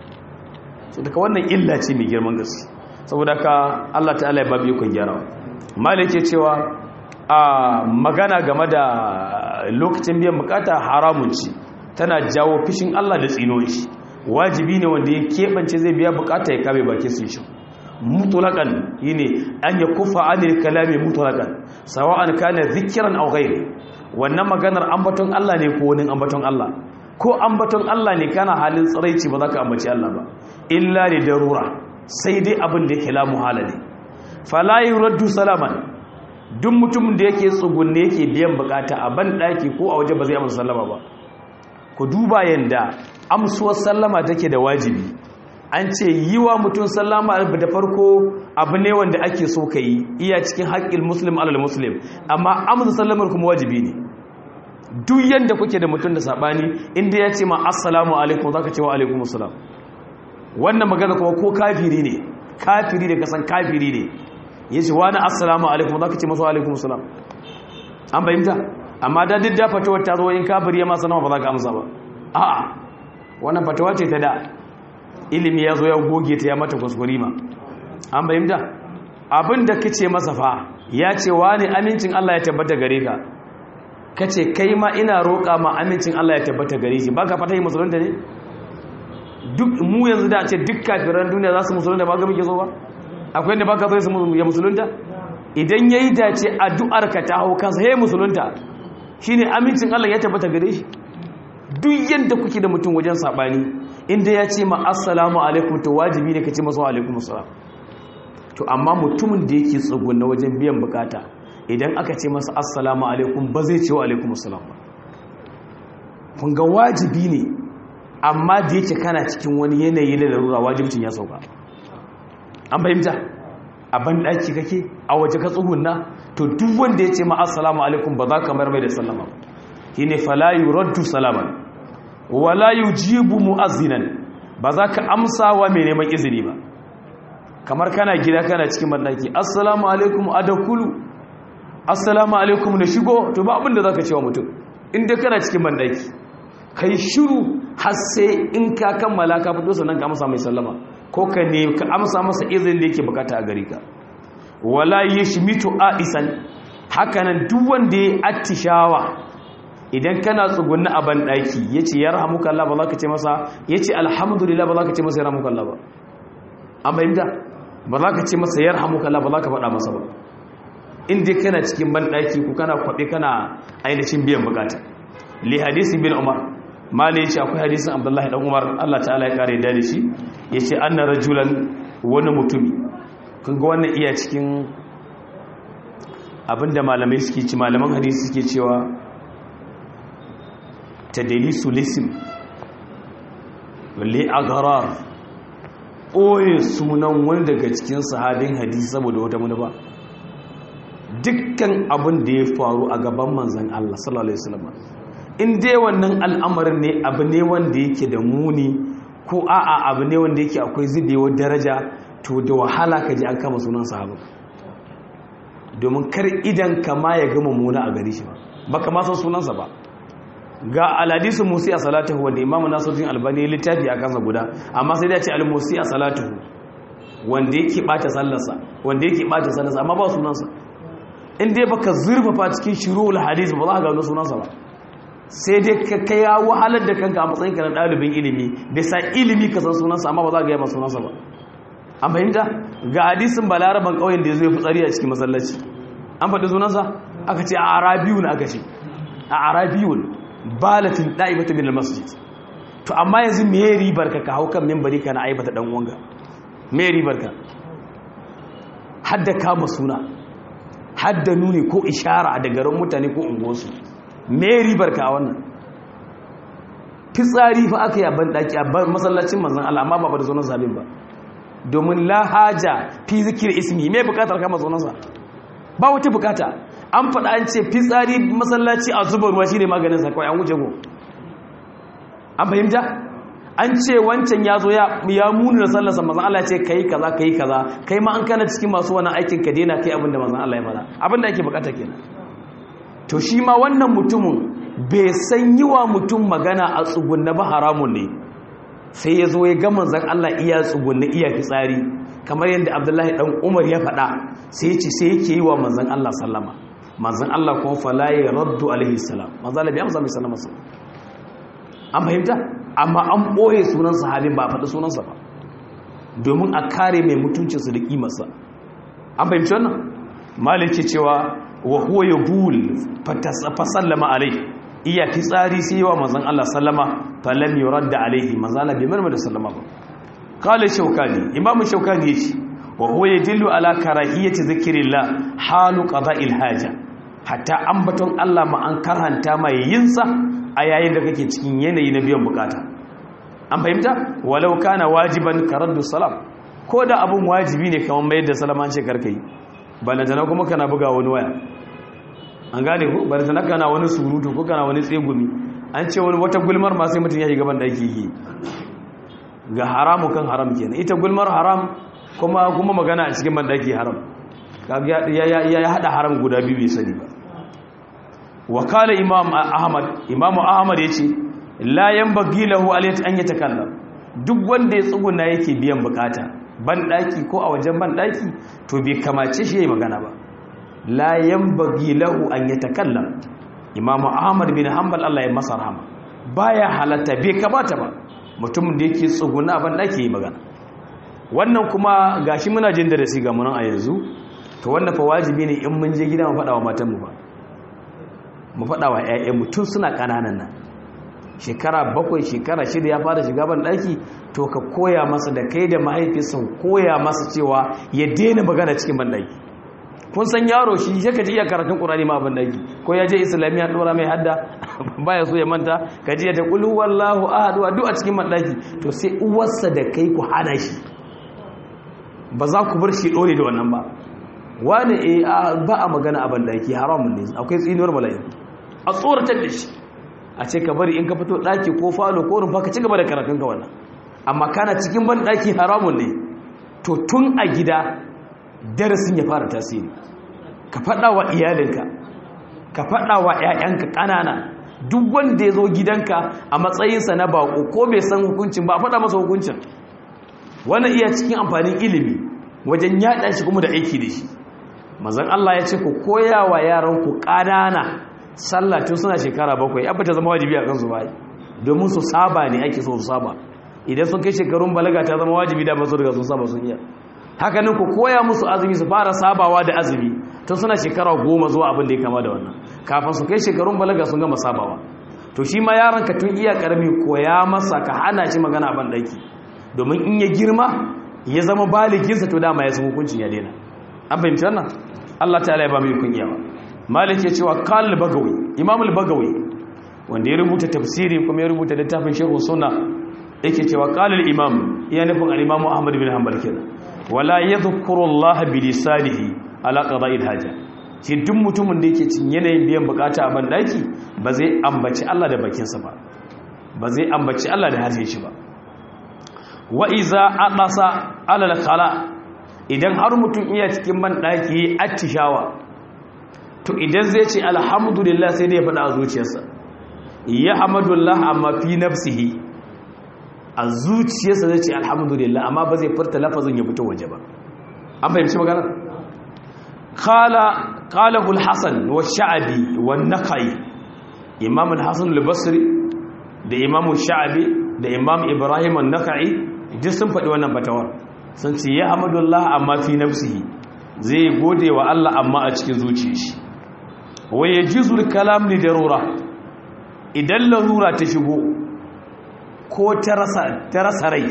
so daga wannan illa ce mai girman gaske saboda ka Allah ta'ala ya babu yakon gyarawa malik ya cewa a magana game da lokacin biyan bukata haramun ci tana jawo fishin Allah da tsino shi wajibi ne wanda ya keɓance zai biya bukata ya kame bakin su shi mutulakan yine an ya kufa anil kalami mutulakan sawa'an kana zikiran aw ghayr wannan maganar ambaton Allah ne ko wani ambaton Allah ko ambaton Allah ne kana halin tsiraici ba za ka ambaci Allah ba illa li darura sai dai abin da yake la muhala ne fala yuraddu salaman duk mutumin da yake tsugunne yake biyan bukata a ban daki ko a waje ba zai amsa sallama ba ku duba yanda amsuwar sallama take da wajibi an ce yi wa mutum sallama da farko abu ne wanda ake so ka yi iya cikin haƙƙin muslim alal muslim amma amsa sallamar kuma wajibi ne duk yanda kuke da mutum da saɓani inda ya ce ma assalamu alaikum za ka ce wa alaikum assalam wannan magana kuma ko kafiri ne kafiri da kasan kafiri ne ya ce wani assalamu alaikum za ka ce masu alaikum assalam an bayyanta amma da duk da fatawar ta zo in kafiri ya masa nawa ba za ka amsa ba a'a wannan fatawa ce ta da ilimi ya zo ya goge ta ya mata kuskure ma an bayyanta abin da kace masa fa ya ce wani amincin Allah ya tabbata gare ka kace kai ma ina roƙa ma amincin Allah ya tabbata gare shi baka fata yi musulunta ne duk mu yanzu da ce duk kafiran duniya za su musulunta ba ga muke so ba akwai yadda baka so ya musulunta idan yayi dace addu'ar ka ta hau kansa hey musulunta shine amincin Allah ya tabbata gare shi duk yadda kuke da mutum wajen sabani inda ya ce ma assalamu alaikum to wajibi ne ka ce masa alaikum assalam to amma mutumin da yake tsugunna wajen biyan bukata idan aka ce masa assalamu alaikum ba zai ce wa alaikum assalam ba kun ga wajibi ne amma da yake kana cikin wani yanayi na larura wajibcin ya sauka an fahimta a banɗaki kake a waje ka tsugunna to duk wanda ya ce ma assalamu alaikum ba za ka mayar mai da sallama ba shine fala yuraddu salaman wala yujibu mu'azzinan ba za ka amsa wa mai neman izini ba kamar kana gida kana cikin banɗaki assalamu alaikum adakulu assalamu alaikum na shigo to ba abin da za ka ce wa mutum inda kana cikin banɗaki kai shiru har sai in ka kammala ka fito sannan ka amsa mai sallama ko ka ne ka amsa masa izinin da yake bukata a gare ka wala yashmitu aisan hakanan duk wanda ya attishawa idan kana tsugunna a ban daki yace yarhamuka Allah ba za ka ce masa yace alhamdulillah ba za ka ce masa yarhamuka Allah ba an bayyana ba za ka ce masa yarhamuka Allah ba za ka faɗa masa ba in dai kana cikin ban daki ku kana kwabe kana ainihin biyan bukata li hadisi bin umar mali ya ce akwai hadisin abdullahi dan umar allah ta'ala ya kare da shi ya ce an na rajulan wani mutumi kun ga wannan iya cikin abinda malamai suke ci malaman hadisi suke cewa ta dalisu lisim wale agarar ɓoye sunan wani daga cikin sahabin hadisi saboda wata manufa dukkan abin da ya faru a gaban manzan allah sallallahu alaihi wasallam in dai wannan al'amarin ne abu ne wanda yake da muni ko a'a abu ne wanda yake akwai zubewar daraja to da wahala ka ji an kama sunan sahabu domin kar idan kama ya gama muna a gari shi ba ba kama san sunansa ba ga aladisu musi a salatuhu wanda imamu nasuddin albani ya littafi a kansa guda amma sai da ce almusi a salatuhu wanda yake bata sallarsa wanda yake bata sallarsa amma ba sunansa in dai baka zurfafa cikin shiru'ul hadis ba za ka gano sunansa ba sai dai ka kai ya wahalar da kanka a matsayin ka na ɗalibin ilimi da sa ilimi ka san sunansa amma ba za ka yi masu sunansa ba an fahimta ga hadisin balaraban ƙauyen da ya zo ya fitsari a cikin masallaci an faɗi sunansa aka ce a arabiyun aka ce a arabiyun balatin ɗa'ibata min masjid to amma yanzu me ribar ka ka hau kan mimbari ka na aibata ɗan uwanka me ribar ka hadda kama suna hadda nuni ko ishara da garin mutane ko unguwarsu me ribar ka a wannan fitsari fa aka yi a banɗaki a masallacin manzan Allah amma ba ba da zonar zabin ba domin la haja fi zikir ismi me bukatar kama zonarsa ba wata bukata an faɗa an ce fitsari masallaci a zuba ruwa shine maganin sa kawai an wuce go an fahimta an ce wancan ya zo ya muni da sallarsa mazan Allah ce kai kaza kai kaza kai ma an kana cikin masu wani aikin ka daina kai abinda mazan Allah ya fara abinda ake bukata kenan to shi ma wannan mutumin bai san yi wa mutum magana a tsugunna ba haramun ne sai ya zo ya ga manzan Allah iya tsugunna iya fitsari kamar yadda Abdullahi dan Umar ya faɗa sai ya ce sai yake yi wa manzan Allah sallama manzan Allah kuma fala ya raddu alaihi salam manzan Allah bai amsa mai sallama an fahimta amma an ɓoye sunan sahabin ba a faɗi sunansa ba domin a kare mai mutuncinsu da ƙimarsa an fahimci wannan malin ce cewa wa huwa ya bul fasallama alai iya fitsari sai yawa manzan Allah sallama falam yurad da alaihi manzan Allah bai marmar da sallama ba kala shaukani imamu shaukani yace wa huwa yadullu ala karahiyati zikrillah halu qada'il haja hatta ambaton Allah ma an karhanta mai yinsa a yayin da kake cikin yanayi na biyan bukata an fahimta walau kana wajiban karaddu salam ko da abun wajibi ne kamar mayar da salaman ce karka yi balantana kuma kana buga wani waya an gane ku balantana kana wani surutu ko kana wani tsegumi an ce wani wata gulmar ma sai mutum ya yi gaban da ake yi ga haramu kan haram kenan ita gulmar haram kuma kuma magana a cikin bandaki haram ya hada haram guda biyu bai sani ba wakala imam ahmad imamu ahmad ya ce layan bagi lahu alayat an yatakallam duk wanda ya tsuguna yake biyan bukata ban daki ko a wajen ban daki to bai kamace shi yayi magana ba layan bagi lahu an yatakallam imamu ahmad bin hanbal Allah ya masa rahama baya halatta bai kamata ba mutumin da yake tsuguna ban daki yayi magana wannan kuma gashi muna jin darasi ga mun a yanzu to wannan fa wajibi ne in mun je gida mu faɗa wa matanmu ba mu faɗa wa 'ya'yanmu tun suna ƙananan nan shekara bakwai shekara shida ya fara shiga ban ɗaki to ka koya masa da kai da mahaifinsa koya masa cewa ya daina magana cikin ban ɗaki kun san yaro shi ya kaji iya karatun ƙurani ma ban ɗaki ko ya je islamiyya ɗora mai hadda baya so ya manta ka ji ya ta ƙulu wallahu ahadu a duk a cikin ban ɗaki to sai uwarsa da kai ku hana shi ba za ku bar shi ɗore da wannan ba wani e ba a magana a ban ɗaki haramun ne akwai tsinuwar bala'i a tsoratar da shi a ce ka bari in ka fito ɗaki ko falo ko rumfa ka ci gaba da karatun ka wannan amma kana cikin ban ɗaki haramun ne to tun a gida darasin ya fara tasiri ka faɗa wa iyalinka ka faɗa wa 'ya'yanka ƙanana duk wanda ya zo gidanka a matsayinsa na baƙo ko bai san hukuncin ba a faɗa masa hukuncin wannan iya cikin amfanin ilimi wajen yaɗa shi kuma da aiki da shi mazan Allah ya ce ku koya wa yaranku ƙanana sallah tun suna shekara bakwai abu ta zama wajibi a kansu bai domin su saba ne ake so su saba idan sun kai shekarun balaga ta zama wajibi da masu daga sun saba sun iya haka nan ku koya musu azumi su fara sabawa da azumi tun suna shekara goma zuwa abin da ya kama da wannan kafin su kai shekarun balaga sun gama sabawa to shi ma yaron ka tun iya karami koya masa ka hana shi magana ban daki domin in ya girma ya zama baliginsa to dama ya san hukuncin ya daina an fahimci wannan Allah ta'ala ya ba mu yukun iyawa malik ya cewa kal bagawi imam al-bagawi wanda ya rubuta tafsiri kuma ya rubuta littafin sharh sunna yake cewa qala al-imam ya nufin al-imam ahmad bin hanbal kenan wala yadhkuru Allah bi lisanihi ala qada'il haja shi duk mutumin da yake cin yanayin biyan bukata a bandaki ba zai ambaci Allah da bakinsa ba ba zai ambaci Allah da harshen shi ba wa iza aqasa ala al-khala idan har mutum iya cikin bandaki attishawa to idan zai ce alhamdulillah sai dai ya faɗa a zuciyarsa ya hamadullah amma fi nafsihi a zuciyarsa zai ce alhamdulillah amma ba zai furta lafazin ya fito waje ba an fahimci magana qala qalahu al-hasan wa sha'bi wa naqai imam al-hasan al-basri da imam sha'bi da imam ibrahim an-naqai duk sun faɗi wannan fatawar sun ce ya hamadullah amma fi nafsihi zai gode wa Allah amma a cikin zuciyarsa wa yajizu al-kalam li darura idan larura ta shigo ko ta rasa rai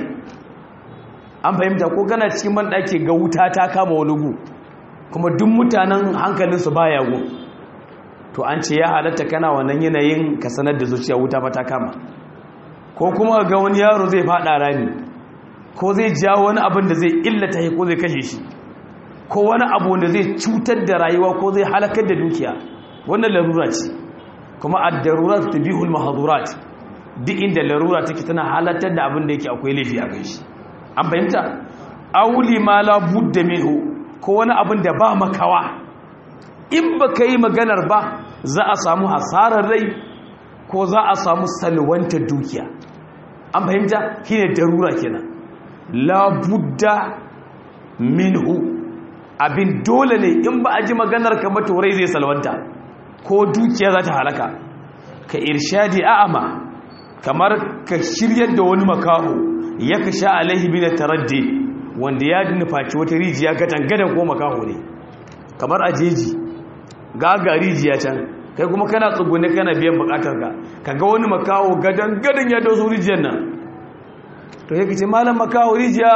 an fahimta ko kana cikin banɗaki ga wuta ta kama wani gu kuma duk mutanen hankalinsu baya gu to an ce ya halatta kana wannan yanayin ka sanar da zuciya wuta ba ta kama ko kuma ga wani yaro zai faɗa rami ko zai ja wani abin da zai illata ko zai kashe shi ko wani abu wanda zai cutar da rayuwa ko zai halakar da dukiya wannan larura ce kuma ad-darurat tabihul mahdurat duk inda larura take tana halartar da abin da yake akwai laifi a shi an fahimta auli ma la budda minhu ko wani abin da ba makawa in baka yi maganar ba za a samu hasarar rai ko za a samu salwantar dukiya an fahimta shine darura kenan la budda minhu abin dole ne in ba a ji maganar ka mata rai zai salwanta ko dukiya za ta halaka ka irshadi a'ama kamar ka shiryar da wani makaho ya ka sha alaihi bi da taraddi wanda ya nufaci wata rijiya gadan ko makaho ne kamar a jeji ga ga rijiya can kai kuma kana tsugune kana biyan bukatar ka kaga wani makaho gadan gadan ya doso rijiyar nan to yake ce malam makaho rijiya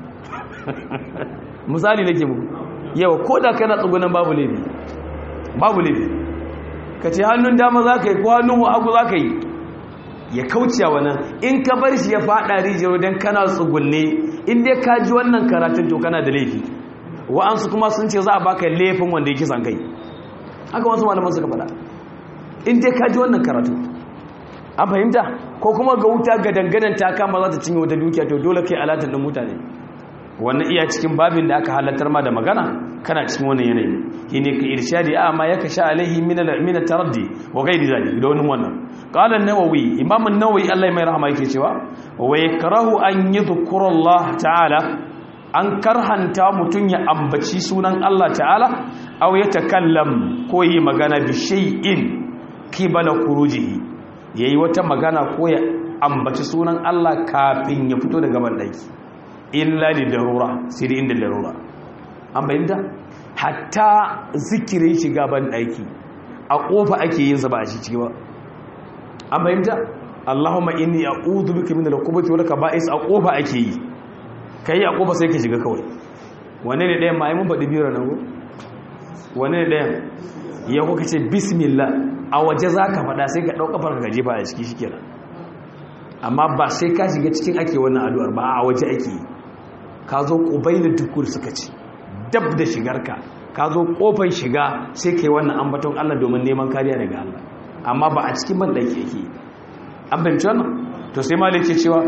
misali nake muku yawa ko da kana tsugunan babu laifi babu laifi ka ce hannun dama za ka yi ko hannun hagu za ka yi ya kauce wannan in ka bar shi ya fada rijiyar don kana tsugunne in dai ka ji wannan karatun to kana da laifi wa'ansu kuma sun ce za a baka laifin wanda ya kisan kai haka wasu malaman suka faɗa in dai ka ji wannan karatu an fahimta ko kuma ga wuta ga dangadan ta kama za ta cinye wata dukiya to dole kai alatar ɗin mutane wannan iya cikin babin da aka halattar ma da magana kana cikin wannan yanayi shine ka irshadi a ma yaka sha alaihi min min taraddi wa ghairi zalik da wannan wannan qala an-nawawi imam an-nawawi Allah mai rahama yake cewa wa yakrahu an yadhkura Allah ta'ala an karhanta mutun ya ambaci sunan Allah ta'ala aw yatakallam ko yi magana bi shay'in qibala khurujihi yayi wata magana ko ya ambaci sunan Allah kafin ya fito daga bandaki illa li darura sai da inda darura an bayyanta hatta zikirin shiga ban daki a kofa ake yin sa ba a shi ciki ba an bayyanta Allahumma inni a'udhu bika min al-khubuthi wal kaba'is a kofa ake yi kai a kofa sai ka shiga kawai wane ne ɗayan ma ai mun faɗi biyar nan go wane ne ɗayan ya kuka ce bismillah a waje zaka faɗa sai ka ɗauka farka ka jefa a ciki shikenan amma ba sai ka shiga cikin ake wannan addu'ar ba a waje ake yi ka zo ƙubailin tukur suka ce dab da shigarka ka zo ƙofar shiga sai ka yi wannan ambaton Allah domin neman kariya daga Allah amma ba a cikin ban ɗaki yake an fahimci wannan to sai malik ce cewa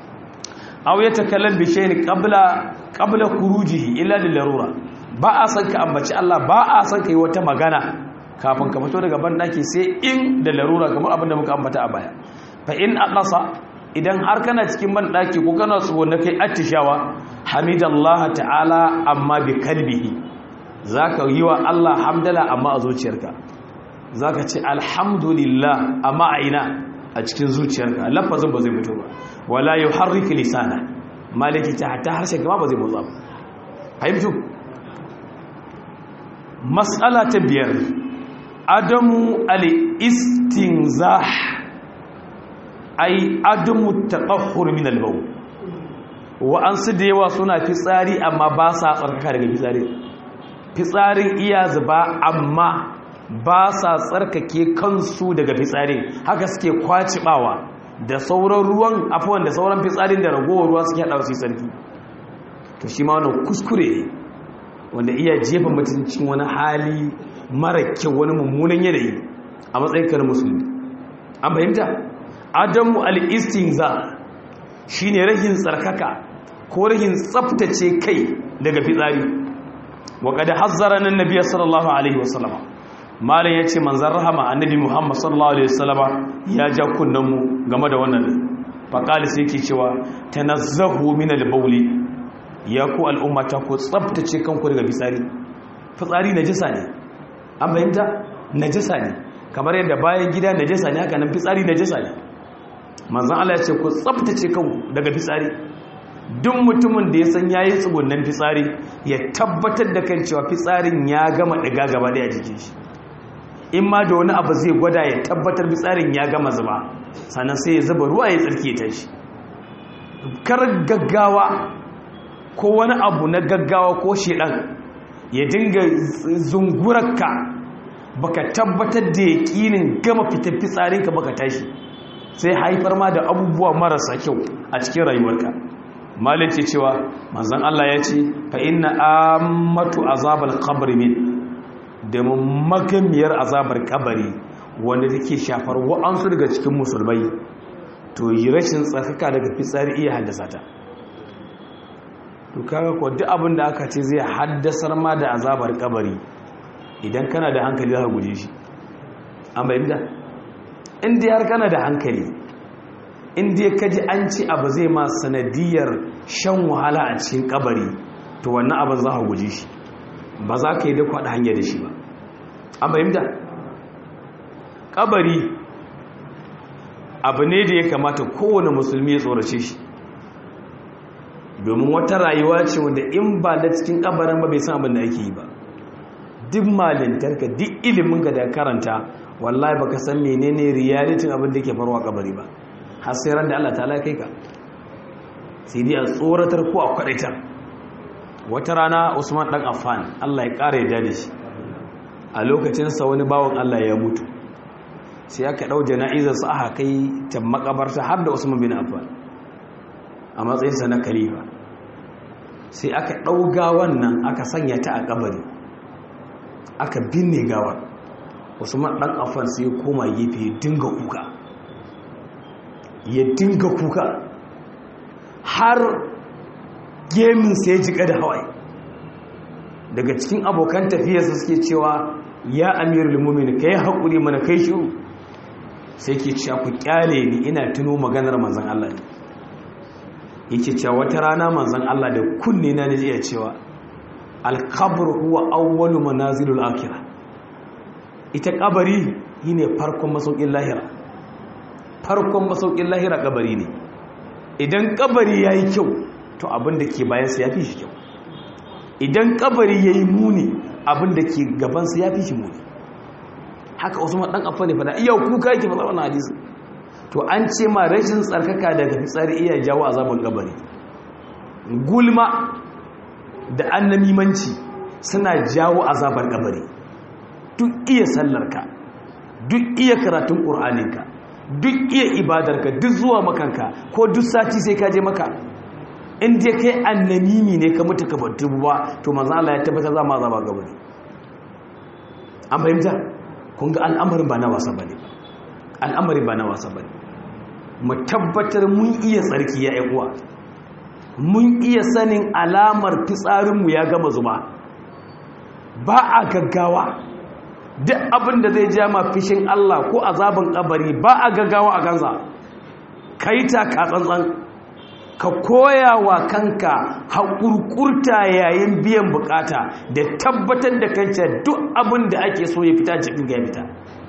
aw ya takallam bi shay'in qabla qabla khurujihi illa lil larura ba a san ka ambaci Allah ba a san ka yi wata magana kafin ka fito daga ban ɗaki sai in da larura kamar abin da muka ambata a baya fa in aqasa idan har kana cikin ban daki ko kana so na kai attishawa hamidallah ta'ala amma bi kalbihi zaka yi wa Allah hamdala amma a zuciyarka zaka ce alhamdulillah amma a ina a cikin zuciyarka lafazin ba zai fito ba wala yuharrik lisana maliki ta hatta harshen kama ba zai motsa ba fahimtu mas'ala ta biyar adamu al-istinzah ai adamu taqahhur min al-bawl wa an su da yawa suna fitsari amma ba sa tsarkaka daga fitsari fitsarin iya zuba amma ba sa tsarkake kansu daga fitsari haka suke kwacibawa da sauran ruwan afuwan da sauran fitsarin da ragowar ruwa suke haɗa su sarki to shi ma wannan kuskure wanda iya jefa mutum cikin wani hali mara kyau wani mummunan yanayi a matsayin kan musulmi an fahimta adamu al-istinza shine rahin tsarkaka ko rahin tsaftace kai daga fitsari wa qad hazzara nan nabiy sallallahu alaihi wasallam malam yace manzon rahama annabi muhammad sallallahu alaihi wasallama ya ja kunnan mu game da wannan fa qali sai yake cewa tanazzahu min al-bawli ya ku al'ummata ku tsaftace kanku daga fitsari fitsari najasa ne an bayyanta najasa ne kamar yadda bayan gida najasa ne haka nan fitsari najasa ne manzan Allah ya ce ku tsabtace kanku daga fitsari duk mutumin da ya san yayi tsugunnan fitsari ya tabbatar da kan cewa fitsarin ya gama daga gaba daya jikin shi in ma da wani abu zai gwada ya tabbatar fitsarin ya gama zuba sannan sai ya zuba ruwa ya tsarki ta shi kar gaggawa ko wani abu na gaggawa ko shedan ya dinga zungurarka baka tabbatar da yakinin gama fitar fitsarinka baka tashi sai haifar ma da abubuwa marasa kyau a cikin rayuwarka malin ce cewa manzan Allah ya ce fa inna ammatu azabal qabri min da magamiyar azabar kabari wanda take shafar wa'ansu daga cikin musulmai to yi rashin tsarkaka daga fitsari iya haddasa ta to kaga ko duk abin da aka ce zai haddasar ma da azabar kabari idan kana da hankali za ka guje shi an bayyana inda har kana da hankali inda ya kaji an ci abu zai ma sanadiyar shan wahala a cikin kabari to wannan abin za ka guje shi ba za ka yi da kwaɗa hanyar da shi ba an bayyana kabari abu ne da ya kamata kowane musulmi ya tsorace shi domin wata rayuwa ce wanda in ba da cikin kabarin ba bai san abin da ake yi ba duk malintarka duk ilimin ka da karanta wallahi baka san menene realitin abin da ke farwa kabari ba har sai ran da Allah ta kai ka sai dai a tsoratar ko a kwadaitar wata rana Usman dan Affan Allah ya kare yadda da shi a lokacin sa wani bawon Allah ya mutu sai aka dau jana'izar sa aka kai ta makabarta har da Usman bin Affan a matsayin sa na khalifa sai aka ɗauga wannan aka sanya ta a kabari aka binne gawa usman ɗan afan sai ya koma gefe ya dinga kuka ya dinga kuka har gemin sai ya jika da hawaii daga cikin abokan tafiyarsa suke cewa ya amirul mumin ka yi haƙuri mana kai shiru sai ke cewa ku kyale ni ina tuno maganar manzan Allah ne yake cewa wata rana manzan Allah da kunne na ne iya cewa alkabur huwa awwalu manazilul akhirah ita kabari shine farkon masaukin lahira farkon masaukin lahira kabari ne idan kabari yayi kyau to abin da ke bayan sa yafi shi kyau idan kabari yayi muni abin da ke gaban sa yafi shi muni haka Usman dan affa ne fada iya kuka yake fada wannan hadisi to an ce ma rashin tsarkaka daga fitsari iya jawo azabar kabari gulma da annamimanci suna jawo azabar kabari duk iya sallarka duk iya karatun ƙur'aninka duk iya ibadarka duk zuwa makanka ko duk sati sai ka je maka in dai kai annamimi ne ka mutu ka battu ba to manzo Allah ya tabbata za ma azaba kabari an fahimta kun ga al'amarin ba na wasa bane al'amarin ba na wasa bane mu tabbatar mun iya tsarki ya uwa mun iya sanin alamar fitsarinmu ya gama zuba ba a gaggawa duk abin da zai ja ma fishin Allah ko azabin kabari ba a gaggawa a kansa kai ta ka tsantsan ka koya wa kanka haƙurƙurta yayin biyan bukata da tabbatar da kanta duk abin da ake so ya fita cikin ga fita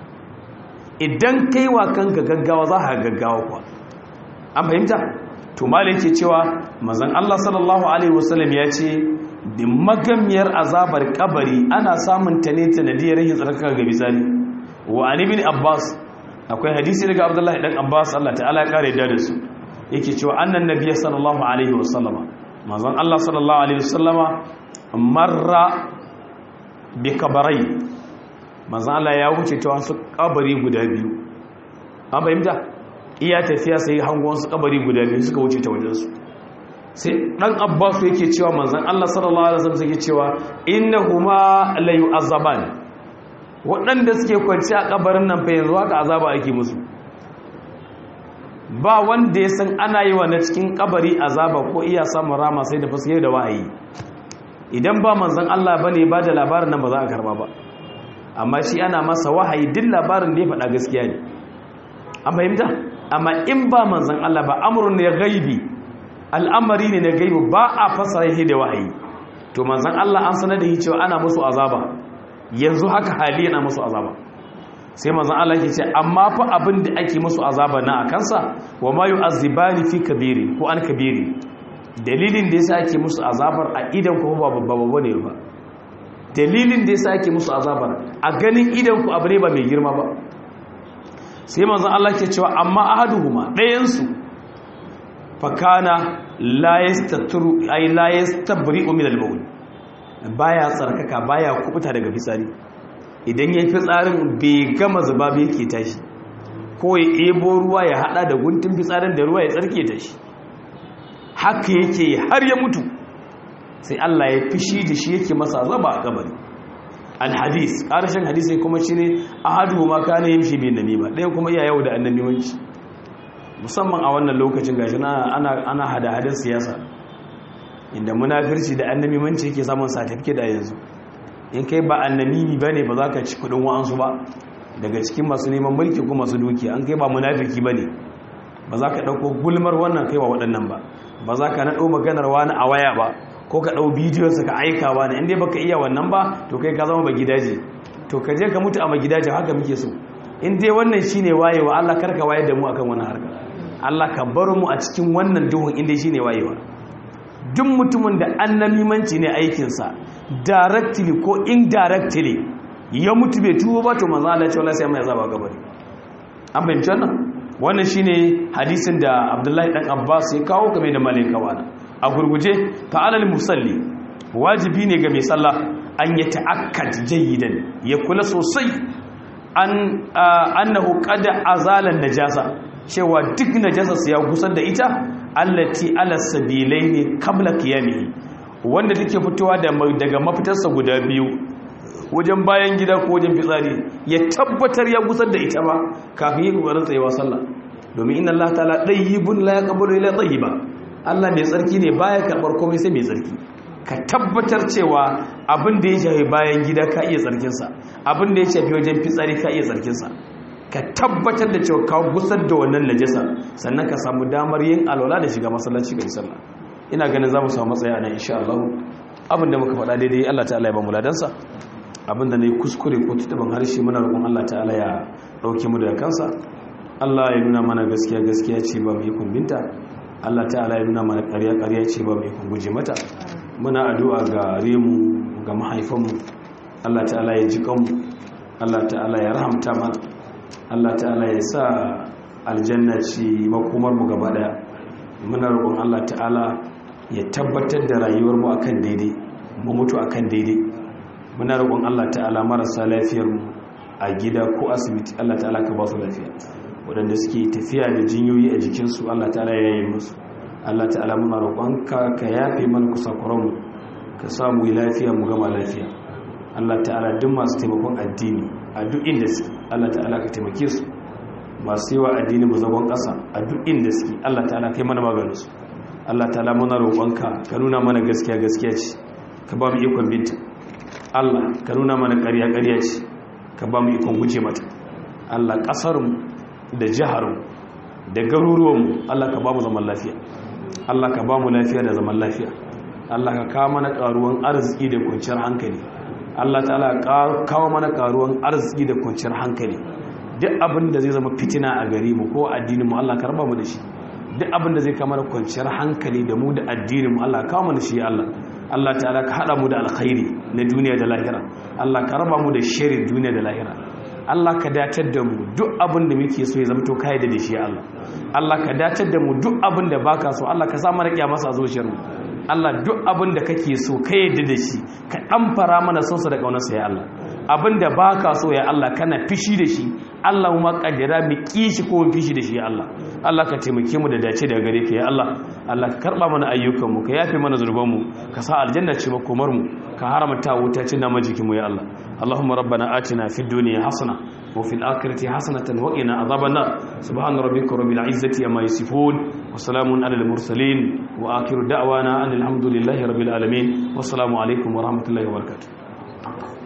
idan kai wa kanka gaggawa za ka gaggawa kuwa an fahimta to malai yake cewa manzon Allah sallallahu alaihi wasallam ya ce da magamiyar azabar kabari ana samun ta ne sanadiyar rahin tsarkaka ga bisani wa an ibn abbas akwai hadisi daga abdullahi dan abbas Allah ta'ala ya kare da su yake cewa annan nabiyyi sallallahu alaihi wasallama manzon Allah sallallahu alaihi wasallama marra bi kabarai manzon Allah ya wuce ta wasu kabari guda biyu an fahimta iya tafiya sai hangon su kabari guda biyu suka wuce ta wajensu sai dan abbasu yake cewa manzon Allah sallallahu alaihi wasallam yake cewa innahuma la yu'azzaban waɗanda suke kwanci a kabarin nan fa yanzu haka azaba ake musu ba wanda ya san ana yi wa na cikin kabari azaba ko iya samun rama sai da fasike da wahayi idan ba manzon Allah bane ba da labarin nan ba za a karba ba amma shi ana masa wahayi duk labarin da ya faɗa gaskiya ne an fahimta amma in ba manzan Allah ba amurin ne gaibi al'amari ne na gaibi ba a fasara shi da wahayi to manzan Allah an sanar da shi cewa ana musu azaba yanzu haka hali yana musu azaba sai manzan Allah ke ce amma fa abin da ake musu azaba na a kansa wa ma yu'azzibani fi kabiri ko an kabiri dalilin da yasa ake musu azabar a idan ko ba babba babba ne ba dalilin da yasa ake musu azabar a ganin idan ku abu ne ba mai girma ba sai manzan Allah ke cewa amma ahaduhuma ɗayansu fakana la yastatru ay la yastabri'u min al-bawl baya tsarkaka baya kubuta daga fitsari idan yayi fitsarin bai gama zuba ba yake tashi ko ya ebo ruwa ya hada da guntun fitsarin da ruwa ya tsarke ta shi haka yake har ya mutu sai Allah ya fishi da shi yake masa azaba a kabari alhadis ƙarshen hadisi kuma shine ahadu ma kana yimshi bin namima ɗayan kuma iya yau da annabiwanci musamman a wannan lokacin gashi ana ana hada hadin siyasa inda munafirci da annabiwanci yake samun certificate da yanzu in kai ba annabi bane ba za ka ci kudin wa'ansu ba daga cikin masu neman mulki ko masu dukiya an kai ba munafiki bane ba za ka dauko gulmar wannan kai wa waɗannan ba ba za ka naɗo maganar wani a waya ba ko ka ɗau bidiyonsa ka aika wani inda ba ka iya wannan ba to kai ka zama ba gidaje to ka je ka mutu a magidaje haka muke so in dai wannan shine wayewa Allah karka wayar da mu akan wannan harka Allah ka bar mu a cikin wannan duhun inda shine wayewa duk mutumin da annamimanci ne aikinsa directly ko indirectly ya mutu bai tuwo ba to manzo Allah ya ce wallahi sai mai azaba gabari an bayyana wannan wannan shine hadisin da Abdullahi dan Abbas ya kawo game da malaikawa a gurguje ta'alal musalli wajibi ne ga mai sallah an ya ta'akkad jayyidan ya kula sosai an annahu qad azala najasa cewa duk najasa ya gusar da ita allati ala sabilaini qabla qiyamihi wanda take fitowa daga mafitarsa guda biyu wajen bayan gida ko wajen fitsari ya tabbatar ya gusar da ita ba kafin yi kokarin tsayewa sallah domin inna Allah ta'ala dayyibun la yaqbalu illa tayyiba Allah mai tsarki ne baya karbar komai sai mai tsarki ka tabbatar cewa abin da ya shafi bayan gida ka iya tsarkinsa abin da ya shafi wajen fitsari ka iya tsarkinsa ka tabbatar da cewa ka gusar da wannan najasa sannan ka samu damar yin alwala da shiga masallaci ga sallah ina ganin za mu samu matsaya nan insha Allah abin da muka faɗa daidai Allah ta'ala ya ba mu ladansa abin da ne kuskure ko tutaban harshe muna roƙon Allah ta'ala ya ɗauke mu daga kansa Allah ya nuna mana gaskiya gaskiya ce ba mu yi kumbinta Allah ta'ala ya nuna mana ƙarya ƙarya ce ba mu yi guje mata muna addu'a ga remu ga mahaifanmu Allah ta'ala ya ji kanmu Allah ta'ala ya rahamta mana Allah ta'ala ya sa aljanna ce makomar mu gaba daya muna roƙon Allah ta'ala ya tabbatar da rayuwar mu akan daidai mu mutu akan daidai muna roƙon Allah ta'ala marasa lafiyar mu a gida ko asibiti Allah ta'ala ka ba su lafiya waɗanda suke tafiya da jinyoyi a jikinsu Allah ta'ala ya yi musu Allah ta'ala muna roƙonka ka yafe mana kusakuranmu ka samu lafiya mu gama lafiya Allah ta'ala duk masu taimakon addini a duk inda suke Allah ta'ala ka taimake su masu yi wa addini mu zagon ƙasa a duk inda suke Allah ta'ala kai mana maganinsu Allah ta'ala muna roƙonka ka nuna mana gaskiya gaskiya ce ka ba mu ikon binta Allah ka nuna mana ƙarya ƙarya ce ka ba mu ikon guje mata Allah ƙasarmu da jiharmu da garuruwanmu Allah ka ba mu zaman lafiya Allah ka ba mu lafiya da zaman lafiya Allah ka kawo mana karuwan arziki da kwanciyar hankali Allah ta'ala kawo mana karuwan arziki da kwanciyar hankali duk abin da zai zama fitina a gari mu ko addinin mu Allah ka raba mu da shi duk abin da zai kawo mana kwanciyar hankali da mu da addinin mu Allah kawo mana shi Allah Allah ta'ala ka hada mu da alkhairi na duniya da lahira Allah ka raba mu da sharri duniya da lahira Allah ka datar da mu duk abin da muke so ya zama to kai da shi Allah Allah ka datar da mu duk abin da baka so Allah ka sa mana kiyamasa a zuciyar mu Allah duk abin da kake so ka yadda da shi ka dan fara mana son sa da kaunar sa ya Allah abin da baka so ya Allah kana fishi da shi Allah mu kaddara mu kishi ko mu fishi da shi ya Allah Allah ka taimake mu da dace daga gare ka ya Allah Allah ka karba mana ayyukan mu ka yafe mana zurban mu ka sa aljanna ce makomar mu ka haramta wuta cin nama jikin mu ya Allah اللهم ربنا آتنا في الدنيا حسنة وفي الآخرة حسنة وقنا عذاب النار سبحان ربك رب العزة عما يصفون وسلام على المرسلين وآخر دعوانا أن الحمد لله رب العالمين والسلام عليكم ورحمة الله وبركاته